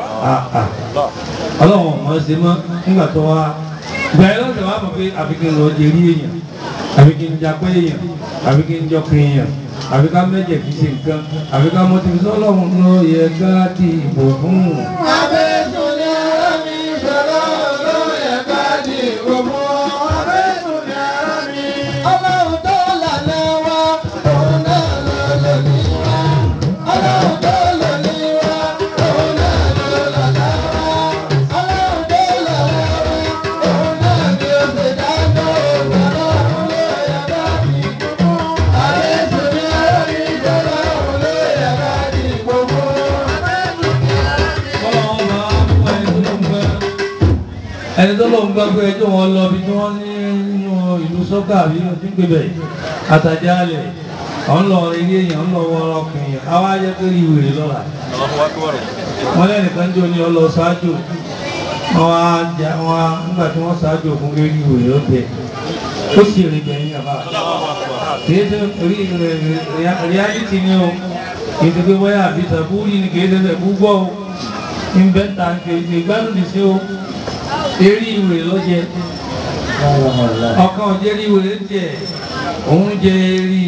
ọlọ́wọ́ ọ̀mọ́ ṣe mọ́ nígbà tó wá gbà ẹ́ lọ́sẹ̀ wá mọ̀ pé àfi kí n lọ jẹ rí èèyàn àfi kí n japẹ́ èèyàn àfi kí n jọkùn èèyàn àfi ká mẹ́jẹ̀ fi ṣe nǹkan àfi ká mọ́tì fi sọ́lọ́run ló yẹ ká dìbò fún un. Abẹ́sùn ní ara mi. Ọlọ́run ló yẹ ká dìbò fún. Abẹ́sùn ni ara mi. Ọlọ́run tó lànà wa, òun náà ló lò ní wa. Ọlọ́run tó lò ní wa, òun náà ló lànà wa. Ọlọ́run tó lànà wa, òun náà ni ó ṣe dáná. Ọlọ́run ló yẹ ká dìbò fún. Abẹ́sùn ní ara mi. Ọlọ́run ló yẹ ká dìbò fún. Ọlọ́run máa ń fún ẹni tó ló ń gbẹ́ ẹni tó ló ń gbẹ́ pé ẹjọ́ wọn lọ bí tí wọ́n ní nínú ìlú sọ́kà àbí ọdún gbébẹ̀ àtàjálẹ̀ ọ̀n lọ ilé èèyàn ń lọ wọ ọkùnrin àwa jẹ́ pé rí ìwèrè lọ́la wọ́n lẹ́nìkan jò ní ọlọ ṣáájú wọ́n á jà wọ́n á nígbà tí wọ́n ṣáájú fún pé rí ìwèrè lọ́tẹ̀ ó sì rìn gbẹ̀yìn àbá kìí ṣe rí reality ni o kìí ṣe pé wáyà àbí sàbúrì ni kìí ṣe sẹ̀kú gbọ́ o ìbẹ́ta kìí ṣe gbádùn ní sí o eré ìwèrè lọ́jẹ́ ọkàn ọ̀jẹ́ rí ìwèrè jẹ́ òun jẹ́ rí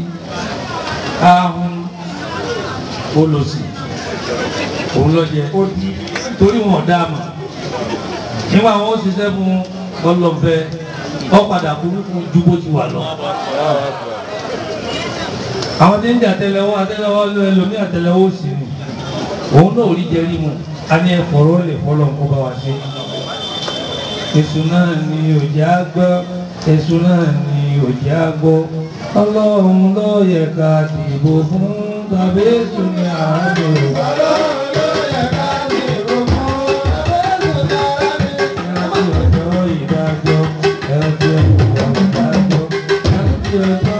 ahun olòsì òun lọ́jẹ́ torí wọn dá mọ̀ nígbà wọn ó ṣiṣẹ́ fún ọlọ́fẹ́ ọ padà burúkú ju bó ti wà lọ. àwọn tí ń jà àtẹ́lẹwọ́ àtẹ́lẹwọ́ lọ ẹlòmí àtẹ́lẹwọ́ sí ni òun náà ò rí jẹrí mu a ní ẹ̀fọ́rọ́ lè fọ́lọ́ kó bá wa ṣe. èṣù náà ni òjá gbọ́ èṣù náà ni òjá gbọ́ ọlọ́run ló yẹ ká dìbò fún tàbí èṣù ní àádọ́. Ẹ̀rántí ọjọ́ ìdájọ́, ẹ̀rántí ìwà ìdájọ́, ẹ̀rántí ọjọ́.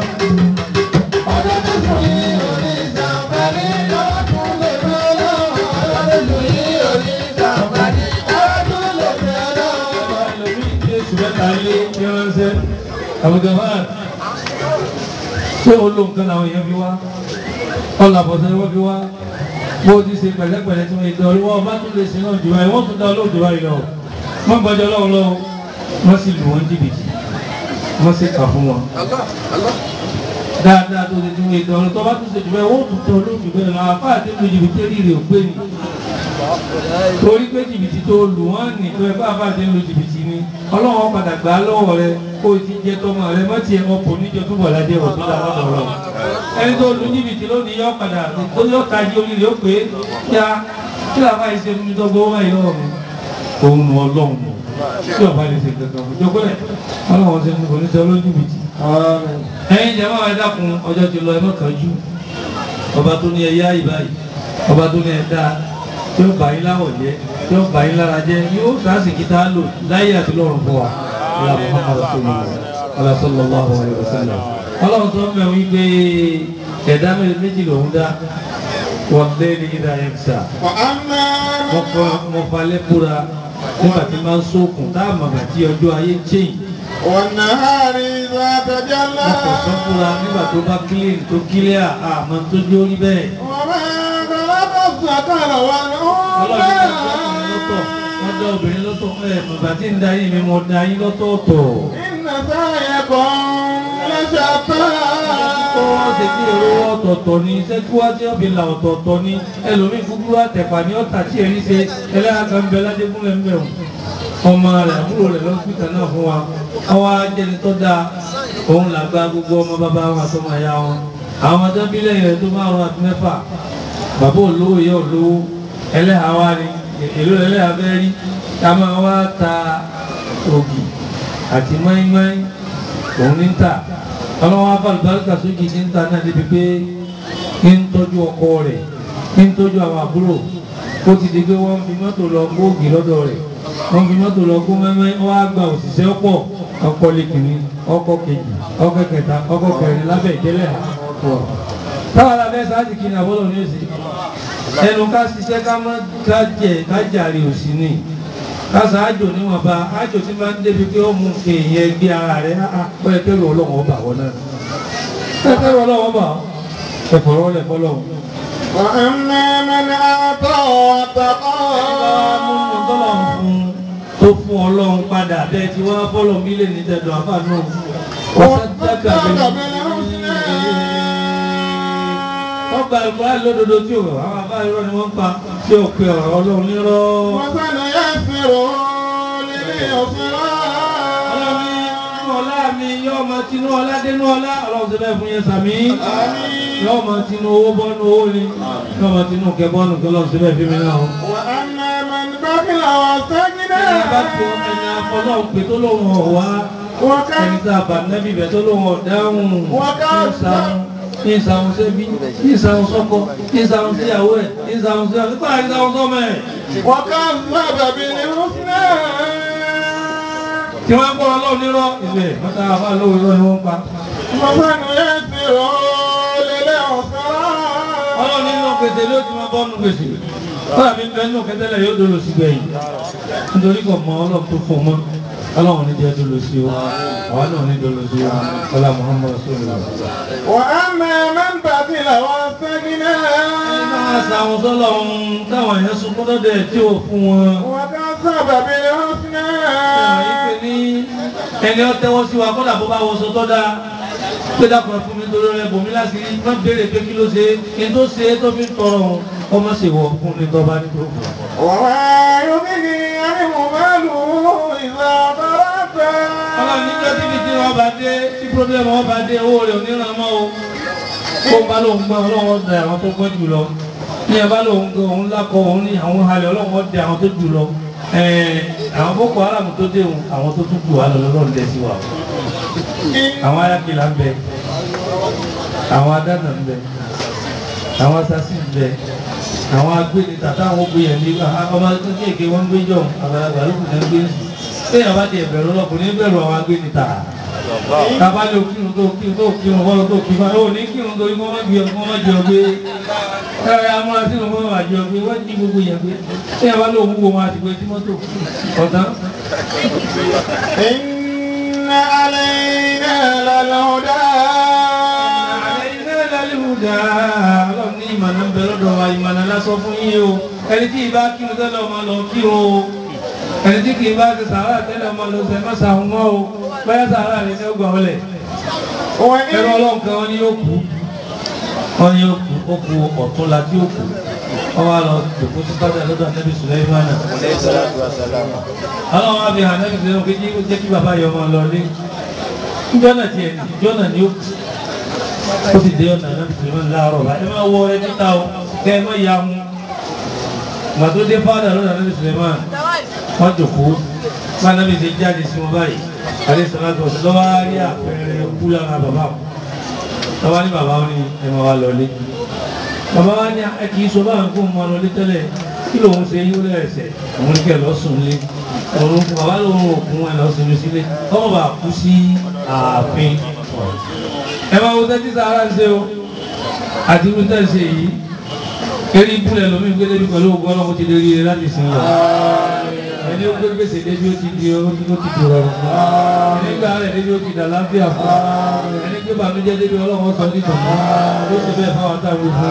ṣé olóǹkan làwọn èèyàn fi wá ọlàbọ̀sẹ̀ wọ́n fi wá bó ti ṣe pẹ̀lẹ́pẹ̀lẹ́ tí wọ́n ètò ọlọ́wọ́ ọba tún lè ṣe náà jù báyìí wọ́n tún dá olóòjò báyìí lọ wọ́n gbọ́jọ́ lọ́wọ́ lọ́wọ́ wọ́n sì lù wọ́n jìbìtì wọ́n sì kà fún wọn. dáadáa tó ṣe tí wọ́n ètò ọlọ́tọ́ bá tún ṣe jù báyìí wọ́n tún tẹ olóòjò bẹ́ẹ̀ lọ àpá àti lu jìbìtì rírì ò pé ni torí pé jìbìtì tó lù wọ́n ní tó ẹ bá bá ti lu jìbìtì ni ọlọ́wọ́ padà gbà á lọ́wọ́ rẹ kó o ti jẹ tọmọ rẹ mọ́ tiẹ̀ ọkọ̀ níjọ túbọ̀ ládé ọ̀tún dáná lọ́rọ̀ ẹni tó lu jìbìtì lónìí yọ padà tó yọ tají orí rẹ ó pé ya kí làbá yìí ṣe fún mi tó gbowó báyìí lọ́wọ́ mi òun nu ọlọ́run nù tí ọba lè ṣe kankan fún jókòlẹ̀ ọlọ́run ṣe fún oníṣẹ́ olójúbìtì. ẹ̀yin jẹ́ máa dákun ọjọ́ ti lọ ẹ mọ́ kánjú ọba tó ní ẹ yá ìbáyìí ọba tó ní ẹ dáa tí ó bá yín láwọ̀ jẹ́ tí ó bá yín lára jẹ́ yóò sásìkì tá a lò láyé àti lọ́run fún wa ìlà Muhammad rasulillah ala sallallahu alayhi wa sallam ọlọ́run tó ń bẹ̀ wí pé ẹ̀dá méjì lòún dá wọ́n lé ní ìdá yẹn sà mo falẹ̀ búra nígbà tí máa ń sókun tá a màgbà tí ọjọ́ ayé change والنهار إذا تجلى mo kò sọ fúra nígbà tó bá clean tó clear àmọ́ tó jó rí bẹ́ẹ̀ وما خلق الذكر ọlọ́run ní ọjọ́ ọkùnrin lọ́tọ̀ والأنثى ọjọ́ obìnrin lọ́tọ̀ ẹ̀ bàbá tí ń da yín mi mo da yín lọ́tọ̀ọ̀tọ̀. إن سعيكم لشتى tó ṣe kí èrò ọ̀tọ̀ọ̀tọ̀ ni iṣẹ́ tí wá tí ọ̀bì là ọ̀tọ̀ọ̀tọ̀ ni ẹlòmíì fúkúrú àtẹ̀pà ní ọ̀tà tí èrí ṣe ẹlẹ́yà kan bẹ ládégúnlẹ̀ ńbẹ̀ wọn ọmọ rẹ̀ àbúrò rẹ̀ lọ́sítà náà fún wa ọwọ́ ajẹni tó dáa òun làgbà gbogbo ọmọ bàbá wọn àtọmọ ẹ̀yà wọn àwọn ọjọ́bílẹ̀ rẹ̀ tó márùn àti mẹ́fà bàbá olówó ìyá olówó ẹlẹ́hà wa ni èlò ẹlẹ́hà fẹ́ rí ká máa wá ta ògì àti mọ́ínmọ́ín òun ní ta ọlọ́wọ́ afálùbáríkà sókè ní ta náà débi pé ń tọ́jú ọkọ rẹ̀ ń tọ́jú àwọn àbúrò ó ti di pé wọ́n fi mọ́tò lọ kó ògì lọ́dọ̀ rẹ̀ wọ́n fi mọ́tò lọ kó mẹ́mẹ́ wọ́n á gba òṣìṣẹ́ ọ̀pọ̀ ọkọ̀ lẹ́kìnní ọkọ̀ kejì ọkọ̀ kẹta ọkọ̀ kẹrin lábẹ́ ìtẹ́lẹ̀ àpọ̀ táwọn alábẹ́ sáàtì kí ni àbọ̀lọ̀ ní òsì ẹnu ká ṣiṣẹ́ ká mọ́ ká jẹ ká jàre òsì ni kásá àjò níwọ̀nba àjò tí máa ń débi pé ó mú èèyàn gbé ara rẹ̀ pẹ́ kẹ́rù ọlọ́wọ́ bà wọ́n náà pẹ́ kẹ́rù ọlọ́wọ́ bà wọ́n ẹ̀fọ̀rọ̀ lẹ̀ fọlọ́wọ́. وأما من أعطى واتقى múnú tọ́lọ̀ ń fún tó fún ọlọ́run padà bẹ́ẹ̀ tí wọ́n fọ́lọ̀ mílẹ̀ ní tẹ̀dọ̀ àfààní ọ̀sán dákà ọgbà ìgbà lódodo tí ò àwọn àbá irọ́ ni wọ́n ń pa tí ò pe ọ̀rọ̀ ọlọ́run nírọ́. وسنيسره لليسرى ọlọ́run ní inú ọlá mi yọ ọmọ tinú ọlá dénú ọlá ọlọ́run ti bẹ́ẹ̀ fún yẹn sàmí. yọ ọmọ tinú owó bọ́nú owó ni yọ ọmọ tinú kẹ bọ́nú kí ọlọ́run ti bẹ́ẹ̀ fi mi náà. وأما من بخل واستغنى ẹni bá tó ẹni afọlọ́run pé tó lóun ọ̀wá ẹni وكان tá a bà nẹ́bí bẹ̀ tó lóun ọ̀dáhùn Wọ́n ká ní ìsàwọn sẹ́bí ní ìsàwọn sọ́kọ ní ìsàwọn síyàwó ẹ̀ ní ìsàwọn síyàwó nípa ìsàwọn sọ́mọ ẹ̀. وكذب بالحسنى tí wọ́n ń kọ́ ọlọ́run nírọ́ ìbẹ̀ mọ́ta àbá lówó irọ́ ni wọ́n ń pa. وسنيسره للعسرى ọlọ́run nínú gbèsè ló ti máa bọ́ nínú gbèsè. kọ́lá mi bẹ nínú kẹtẹ́lẹ̀ yóò dolo sí gbẹ̀yìn. nítorí kò mọ ọlọ́run tó fún mọ́ ọlọ́run ní jẹ́ dolo sí o àwa náà ní dolo sí o ọlá Muhammad sọ̀rọ̀. وأما من بخل واستغنى ẹni máa sàwọn sọ́lọ́run táwọn èèyàn sunkún lọ́dẹ̀ tí ò fún wọn. وكذب بالحسنى ìpè ní ẹni ọ tẹ́wọ́ sí wa kọ́dà bó bá wọṣọ tó dáa pé dákun fún mi torí rẹ bòmí láti rí má béèrè pé kí ló ṣe kí n tó ṣe é tó fi ń tọrọ òun ọmọ sì wọ fún ní tọ́ba ní tó fún un. وما يغني عنه ماله إذا تردى ọlọ́run níjọ́ tí bìtì wọn bá dé tí pírọ́blẹ́mù wọn bá dé owó rẹ̀ oníran mọ́ o kó bá lóun gbọ́ ọlọ́run dẹ àwọn tó gbọ́ jù lọ ní ẹ bá lóun gbọ́ òun lákọ̀ òun ní àwọn halẹ̀ ọlọ́run dẹ àwọn tó jù lọ ẹ̀ẹ́n àwọn boko haram tó dé òun àwọn tó tún jù wá lọ lọ́run dẹ sí wa o àwọn ayákìlá ń bẹ àwọn adáná ń bẹ àwọn asasi ń bẹ àwọn agbéni tàtà àwọn gbéyàn ní ọmọ kéèké wọn gbé jọ àgbàlagbà ló kù ní gbé sí bẹ́ẹ̀ yàrá ti ẹ̀bẹ̀rù ọlọ́kùnrin bẹ̀rù àwọn agbéni tà tábà lè kírun tó kírun tó kírun fọlọ́ tó kírun ó ní kírun tó ikú wọn gbé ọkọ wọn jẹ ọgbé ẹ amúra sínú fún wọn àjọ ọgbé wọn jí gbogbo yẹn gbé bẹ́ẹ̀ yàrá lè wúwo wọn àti gbé tí mọ́tò ọ̀tán. إن علينا للهدى àlẹ́yìnlẹ́ lálẹ́hùdà ọlọ́run ní ìmọ̀nà ń bẹ lọ́dọ̀ wa ìmọ̀nà lásọ fún yín o ẹni tí ìbá kírun tẹ́lẹ̀ ọmọ lọ kírun o ẹni tí kì í bá ti sàárà tẹ́lẹ̀ ọmọ lọ sẹ́ má sàhún mọ́ o báyà sàárà rẹ̀ ní ọgbà ọlẹ̀ ẹ̀rọ وإن ọlọ́run kan wọn ni yóò kú wọn ni yóò kú ó kú ọ̀tún la tí yóò kú wọn wá lọ dòkó sí bàtà lọ́dọ̀ anábì Sùlẹ́mánà ọlọ́run wá fi hàn anábì Sùlẹ́mánà kí jẹ́ kí bàbá yọ ọmọ lọ lé jọ́nà tiẹ̀ jọ́nà ni ó kú ó sì dé ọ̀nà náà mùsùlùmí láàárọ̀ bá ẹ máa wọ ẹ níta o kẹ ẹ má ya mu gbà tó dé fáadà lọ́nà náà mùsùlùmí wọ́n jòkó bá nábì ṣe jáde sí wọn báyìí àlẹ́ sọ́lágbọ̀ lọ́wọ́ á rí àpẹẹrẹ kú lára bàbá wọn lọ́wọ́ ní bàbá wọn ní ẹ máa wá lọlé bàbá wa ní ẹ kì í sọ báwọn kó máa lọlé tẹ́lẹ̀ kí lòun ṣe yíwó lẹ́sẹ̀ òun ní kẹ́ lọ sùn lé òun bàbá lòun òkun ẹ lọ sinmi sílé ọmọ bá kú sí ààfin ẹ máa wo tẹ́tí sàárà ń ṣe o àti irú tẹ́ ń ṣe yìí eré ìbúlẹ̀ lómi ń gbé débi pẹ̀lú ògùn ọlọ́mọ ti lè rí i láti sìn lọ. ẹni ó gbé gbèsè débi ó ti di ó ti ó ti di rọrùn fún un ẹni gbà rẹ̀ débi ó ti dà láfíà fún un ẹni gbé bànújẹ́ débi ọlọ́mọ sọ nítọ̀ mọ́ ó sì bẹ́ẹ̀ fáwọn táwọn fún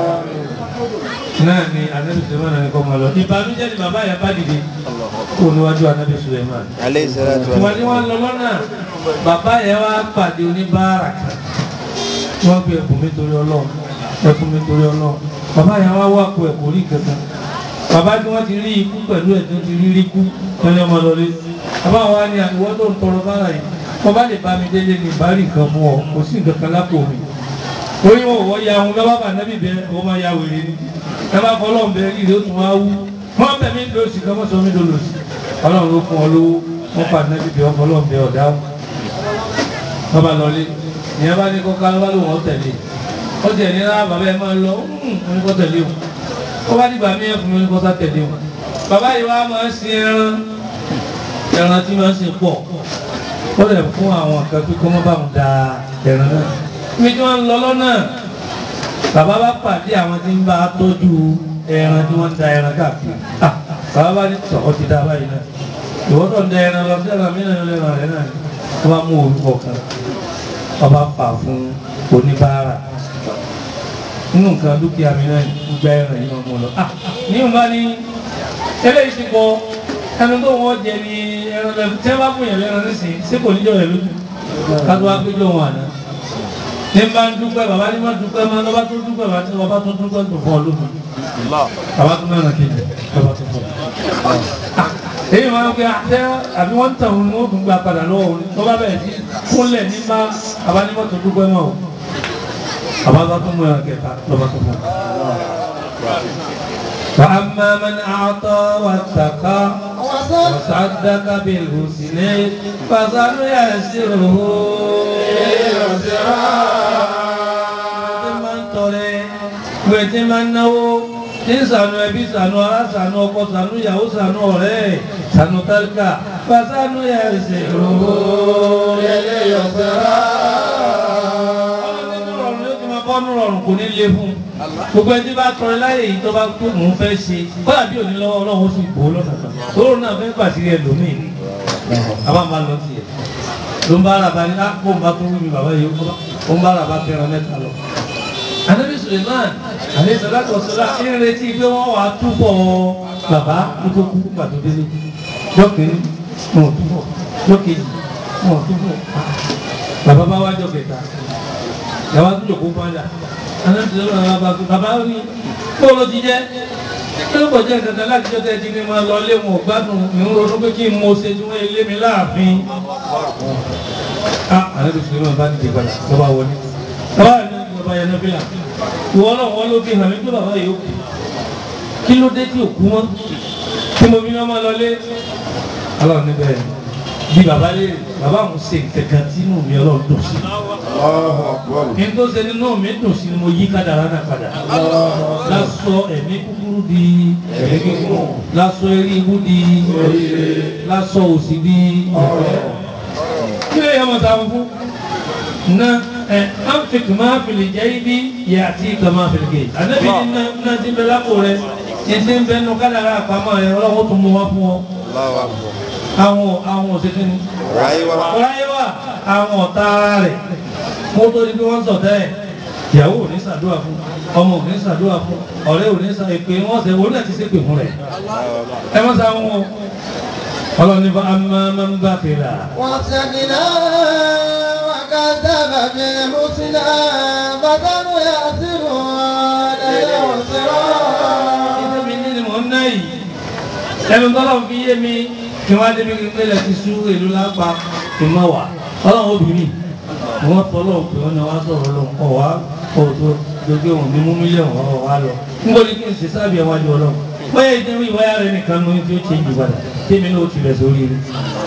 un náà ni anabi suleiman ni kọ́ máa lọ ìbànújẹ́ ni bàbá yẹn bá dìde kó níwájú anabi suleiman عليه الصلاة ìwà tí wọ́n lọ lọ́nà bàbá yẹn wá pàdé oníbàárà kan wọ́n gbé ẹkùn mi torí ọlọ́run ẹkùn mi torí ọlọ́run bàbá yẹn wá wá kó ẹkùn orí kankan bàbá tí wọ́n ti rí ikú pẹ̀lú ẹ̀ tó ti rí rí kú lọ́lẹ́ ọmọ lọlé bàbá wa ní àìwọ́ tó ń tọrọ bára yìí wọ́n bá lè bá mi délé ní ìbárí nǹkan fún ọ kò sí nǹkan kan lápò mi orí wọn ò wọ́ ya ohun lọ́wọ́ bá nábì bẹ́ẹ̀ wọ́n máa ya wèrè ni ẹ bá fọ́ ọlọ́run bẹ́ẹ̀ rí ìdí ó tún wá wú wọ́n bẹ̀ mí lóṣì kan mọ́ sọ mí lóṣì ọlọ́run ló fún ọ lówó wọ́n pa nábì bẹ́ẹ̀ ọkọ̀ ọlọ́run bẹ́ẹ̀ ọ̀dáhùn wọ́n bá lọlé ìyẹn bá ní kọ́ká ló bá lò wọ́n tẹ̀lé ó tẹ̀ ní rárá bàbá ẹ máa lọ ó ní kọ́ tẹ̀lé o ó bá dìgbà mí ẹ̀ fún mi ó ní kọ́ sá tẹ̀lé o bàbá yìí wá máa ń sin ẹran ẹran tí máa ń sin pọ̀ ó lè fún àwọn kan pé kó má bá wọn da ẹran náà ibi tí wọ́n ń lọ lọ́nà bàbá bá pàdé àwọn tí ń bá a tọ́jú ẹran tí wọ́n ń da ẹran káàkiri ah bàbá bá ní tọ̀kọ́ ti dá báyìí náà ìwọ́tọ̀ ń da ẹran lọ sí ẹran mí náà lẹ́ran rẹ̀ náà wọ́n bá mú orúkọ kan ọba fà fún oníbàárà nínú nǹkan dúkìá mi náà gbẹ ẹran yìí wọn mú lọ. ní ìwọ̀n ní eléyìí ti pọ̀ ẹnu tó wọ́n jẹ ní ẹran lẹ́fù tí wọ́n bá fún yẹn lẹ́ran nísìnyí ṣé kò ní jọ rẹ̀ lójú kátó wá péjọ wọn àná. ní bá ń dúpẹ́ bàbá ní má dúpẹ́ má lọ́ba tó dúpẹ́ bàbá tó bàbá tó dúpẹ́ tó fọ́ lójú. bàbá tó mẹ́rin kejì bàbá tó fọ́. èyí máa ń gbé àtẹ àbí wọ́n ń tàn wọn ó tún gba padà lọ́wọ́ wọn tó bá bẹ̀rẹ̀ sí kúnlẹ̀ ní má bàbá ní mọ́tò dúpẹ́ mọ́ o bàbá bá tó mú ẹran kẹta lọ́ba tó fọ́. فأما من أعطى واتقى وصدق بالحسنى فسنيسره máa ń tọrẹ ìwé tí máa ń náwó tí ń sànú ẹbí sànú ará sànú ọkọ sànú ìyàwó sànú ọ̀rẹ́ sànú tálíkà fàsánú yà ẹsẹ̀ òwò eléyọ̀ sẹ́ra. nínú rọrùn yóò ti máa bọ́ nínú rọrùn kò ní lé fún un gbogbo ẹni tí bá tọrẹ láyè yìí tó bá tó mò ń fẹ́ ṣe kọ́lá bí òní lọ́wọ́ ọlọ́run ó sì bò ó lọ́nà kan tóró náà fẹ́ pàṣírí ẹlòmíì ni àbá máa lọ sí ẹ ló ń bá ara bá ní á kó ń bá tó wí mi bàbá yìí ó ń bá ara bá fẹ́ràn mẹ́ta lọ. Ànábì Suleiman àlẹ́ sọ́lákọ̀ sọ́lá ń retí pé wọ́n wàá túbọ̀ bàbá nítorí kú pàtó délé jọ́kìnrin wọn ò túbọ̀ jọ́kejì wọn ò túbọ̀ bàbá bá wájọ kẹta yàrá tó jòkó padà Ànábì Suleiman bàbá bá bàbá rí bóòlù ti jẹ́ kí ló kọjá ìkàkà láti jọ́ tẹ́ ti ní máa lọ lé wọn gbádùn ìhun ronú pé kí n mo ṣe tí wọ́n lé mi láàfin. Ànábì Suleiman bá dìde padà lọ́ba wọlé bàbá mi bàbá yẹn nọ́bìlà ìwọ náà wọ́n ló fi hàn mí pé bàbá yìí ó kú kí ló dé tí ò kú mọ́ tí mo fi ní ọmọ lọlé aláwọ̀ níbẹ̀ bí bàbá lè bàbá òun ṣe kankan tí inú mi ọlọ́run dùn sí Allahu Akbar. kí n tó ṣe nínú mi dùn sí ni mo yí kádàrá náà padà lásọ ẹ̀mí kúkúrú di Ẹ̀mí gígùn. lásọ eré ibú di lásọ òsì di kí lè yẹ ọmọ sáwọn fún na ẹ anfik máa fìlì jẹ́ ibi yẹ àti ìkà máa fìlì gé ànábi ní na na ti bẹ lápò rẹ ní ti ń bẹ nu kádàrá àpamọ́ rẹ ọlọ́wọ́ tó mú wá fún ọ Allahu Akbar. àwọn àwọn òṣèké ni Ráyé wa. ọ̀ráyé wà àwọn ọ̀tá ara rẹ̀ kó tó di pé wọ́n sọ̀tẹ́ ẹ̀ ìyàwó ò ní ṣàdúrà fún ọmọ ò ní ṣàdúrà fún ọ̀rẹ́ ò ní ṣà èpè wọ́n ṣe wọ́n náà ti ṣépè fún rẹ̀ ẹ má sa wọn ọlọ́ni bá amáma ń bá fèrè à. واستغنى وكذب بالحسنى فسنيسره للعسرى ìdẹ́mi ní ni mò ń ná yìí ẹnu tọ́lọ̀ fi yé mi kí wọ́n á débi kí n pélé ti sú èlú lápá ìmọ̀ wà ọlọ́run obìnrin wọ́n tọ́lọ̀ pé wọ́n náà wá sọ̀rọ̀ lọ ọ̀ wá ọ̀ tó gbogbo wọn ní mú mílíọ̀nù ọ̀ wá lọ níbo ni kí n ṣe sábì ẹ̀ wájú ọlọ́run bóyá ìdẹ́rù ìwáyà rẹ nìkan ló ń tí ó ṣe jù padà tèmi náà ó ti rẹ̀ sórí rẹ̀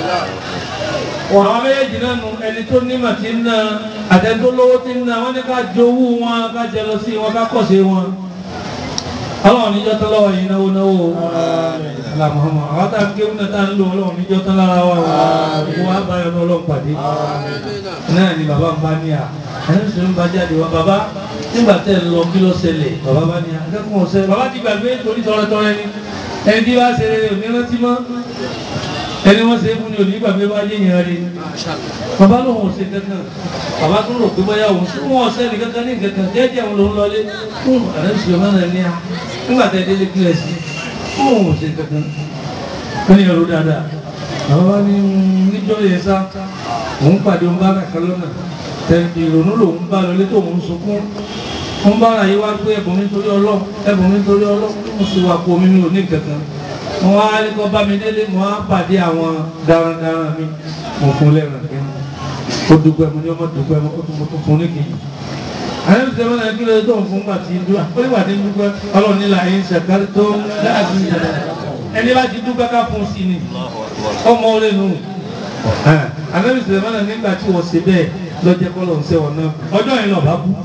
àwọn méjèèjì náà nu ẹni tó nímọ̀ tí ń ná àtẹni tó lówó tí ń ná wọ́n ní ká jowú wọn ká jẹ lọ sí wọn ká kọ̀ sí wọn ọlọ́run níjọ́ tán lọ́wọ́ yìí náwó náwó alámọ̀ọ́mọ́ àwọn tá a ké wọn tá a ń lò ọlọ́run níjọ́ tán lára wa wọ́n wá báyọ̀ ní ọlọ́run pàdé náà ni bàbá ń bá ní à ẹni sọ ń bá jáde wá bàbá nígbà tẹ́ ẹ lọ kí ló ṣẹlẹ̀ bàbá bá ní à akẹ́kọ̀ọ́ ọ̀sẹ̀ bàbá ti gbàgbé torí tọrẹtọrẹ ni ẹni tí bá ṣe rere òní rántí mọ́ ẹni wọ́n ṣe é fún ni òní gbàgbé bá yé yẹn rí bàbá ló wọn ò ṣe kankan bàbá tó rò pé bóyá òun tó wọn ọ̀sẹ̀ ní kankan ní kankan jẹ́jẹ́ òun ló ń lọlé fún àrẹ́sì ọmọ náà ní à nígbà tẹ́ délé kílẹ̀ sí fún òun ò ṣe kankan ó ní ẹrú dáadáa bàbá bá ní níjọ́ yẹn sá òun pàdé òun bá rà kan lọ́nà tẹ ìrònú lòun bá lọlé tó òun sunkún òun bá rà yí wá pé ẹ̀bùn mi torí ọlọ́ ẹ̀bùn mi torí ọlọ́ mo sì wà kó mi mi ò ní kankan mo wá kọ́ bá mi délé mo wá pàdé àwọn darandaran mi mo fún lẹ́ràn kí ó dúpẹ́ mo ní ọmọ dúpẹ́ mo tún mo tún fún ní kejì àyẹ̀wò tí wọ́n náà kí ló tó ń fún gbà tí dúpẹ́ ó nígbà tí dúpẹ́ ọlọ́run nílà yín ṣàkárí tó ń láàbí ìjàdá ẹni bá ti dúpẹ́ ká fún sí ni ọmọ orí nù àyẹ̀wò tí wọ́n náà nígbà tí wọ́n ṣe bẹ́ẹ̀ lọ́jẹ́ kọ́lọ̀ ń sẹ́wọ̀n náà ọjọ́ yẹn lọ́ba kú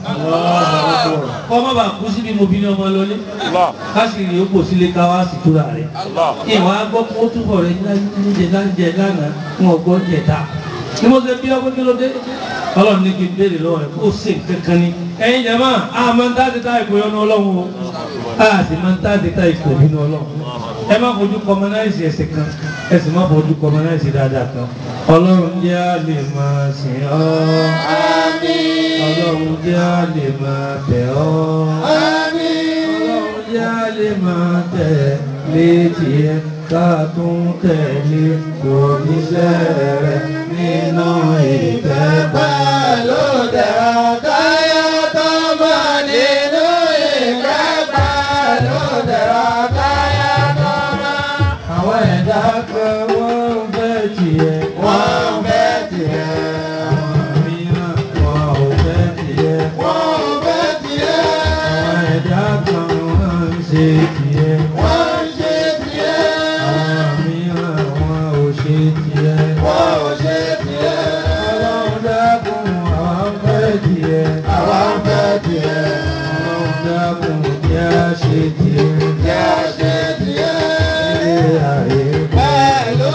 kọ́ má bàa kú síbi mo bí ní ọmọ lọlé káṣíìrì ó pò sílé ká wá sí túra rẹ̀ ìwà gbọ́ kó túbọ̀ rẹ̀ níjẹ láńjẹ lánàá wọn gbọ́ jẹ̀ta ni mo ṣe bí ọkọ kí ló dé ọlọ́run ní kí n béèrè lọ́wọ́ rẹ̀ kó o ṣe kankan ni ẹ̀yin jẹ́ máa a máa ń tá ti ta ìpò yọnu ọlọ́run o a sì máa ń tá ti ta ìpò nínú ọlọ́run ẹ má fojú kọmọnáìsì ẹ̀sìn kan ẹ sì má fojú kọmọnáìsì dáadáa kan ọlọ́run jẹ́ a lè máa sìn ọ́ ọlọ́run jẹ́ a lè máa bẹ̀ ọ́ ọlọ́run jẹ́ a lè máa tẹ̀ létí ẹ ká tún tẹ̀lé kò ní sẹ́rẹ̀ nínú ìtẹ́ Pẹ̀lú dẹ̀ra káyà tó máa nínú ìkẹ́ pẹ̀lú dẹ̀ra káyà tó máa. àwọn ẹ̀dá kan wọ́n ń fẹ́ tiẹ̀ Wọ́n ń fẹ́ tiẹ̀, àwọn mìíràn wọn ò fẹ́ tiẹ̀ wọ́n ń fẹ́ tiẹ̀, àwọn ẹ̀dá kan wọ́n ń ṣe tiẹ̀ wọ́n ń ṣe tiẹ̀, àwọn mìíràn wọn ò ṣe tiẹ̀ wọ́n ò ṣe tiẹ̀. ọlọ́run dákun àwọn fẹ́ tiẹ̀ Àwa ń fẹ́ tiẹ̀, ọlọ́run dákun kí a ṣe tiẹ̀ kí a ṣe tiẹ̀. ilé ayé Pẹ̀lú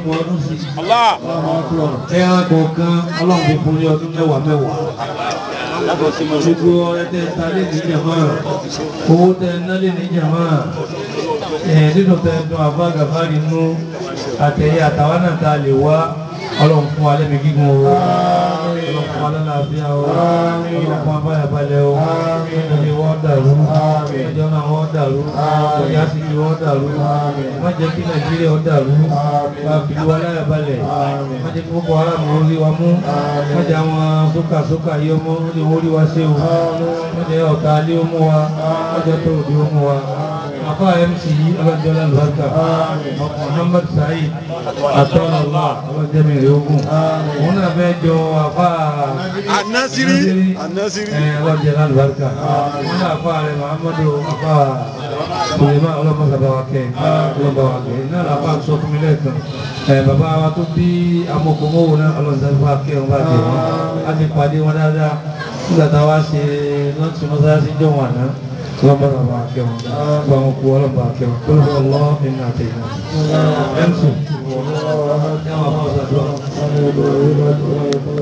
ọgbọ̀n ọdún sí ẹran kọ̀ọ̀kan ọlọ́run fi fún ní ọdún mẹ́wàá mẹ́wàá gbogbo ẹtẹ talé ní jàmá owó tẹ nálé ní jàmá ẹ̀ nínú tẹ dùn àbá gàfárì nú àtẹ̀yẹ àtàwọn náà ta lè wá ọlọ́run fún alẹ́ mi gígùn o ọlọ́run fún alẹ́ láàfíà o ọlọ́run fún abáyàbalẹ̀ o ilé wọ́n dàrú ẹjọ́ náà wọ́n dàrú ọjà sì kí wọ́n dàrú má jẹ́ kí nàìjíríà ó dàrú wá fi wá láyàbalẹ̀ má jẹ́ kí gbogbo ara mi ó rí wa mú má jẹ́ àwọn sókà sókà yìí ọmọ ó lè wọ́n rí wa ṣe o má jẹ́ ọ̀tá alẹ́ ó mú wa má jẹ́ tó òde ó mú wa afa mc ọlọ́jọ́ lálùbáríkà muhammad saheed atọ́lọ́lá ọlọ́jọ́ mi rè ogun òun náà fẹ́ jọ afa Anasiri. Anasiri. ẹ ọlọ́jọ́ lálùbáríkà òun náà afa rẹ muhammadu afa sùlẹ̀mà ọlọ́mọsàbà wa kẹ́ ọlọ́mọba wa kẹ́ náà làbá sọ fún mi lẹ́ẹ̀kan ẹ bàbá wa tó bí amọ̀kòmọ́wò náà ọlọ́mọsàbà wa kẹ́ ọba kẹ́ wọn a ti pàdé wọn dáadáa nígbà táwa ṣe lọ́ọ̀tì mọ́sálásí jọ̀ wọn àná اللهم رب عاكم اللهم قوة رب عاكم قل هو الله إنا أتينا أمسوا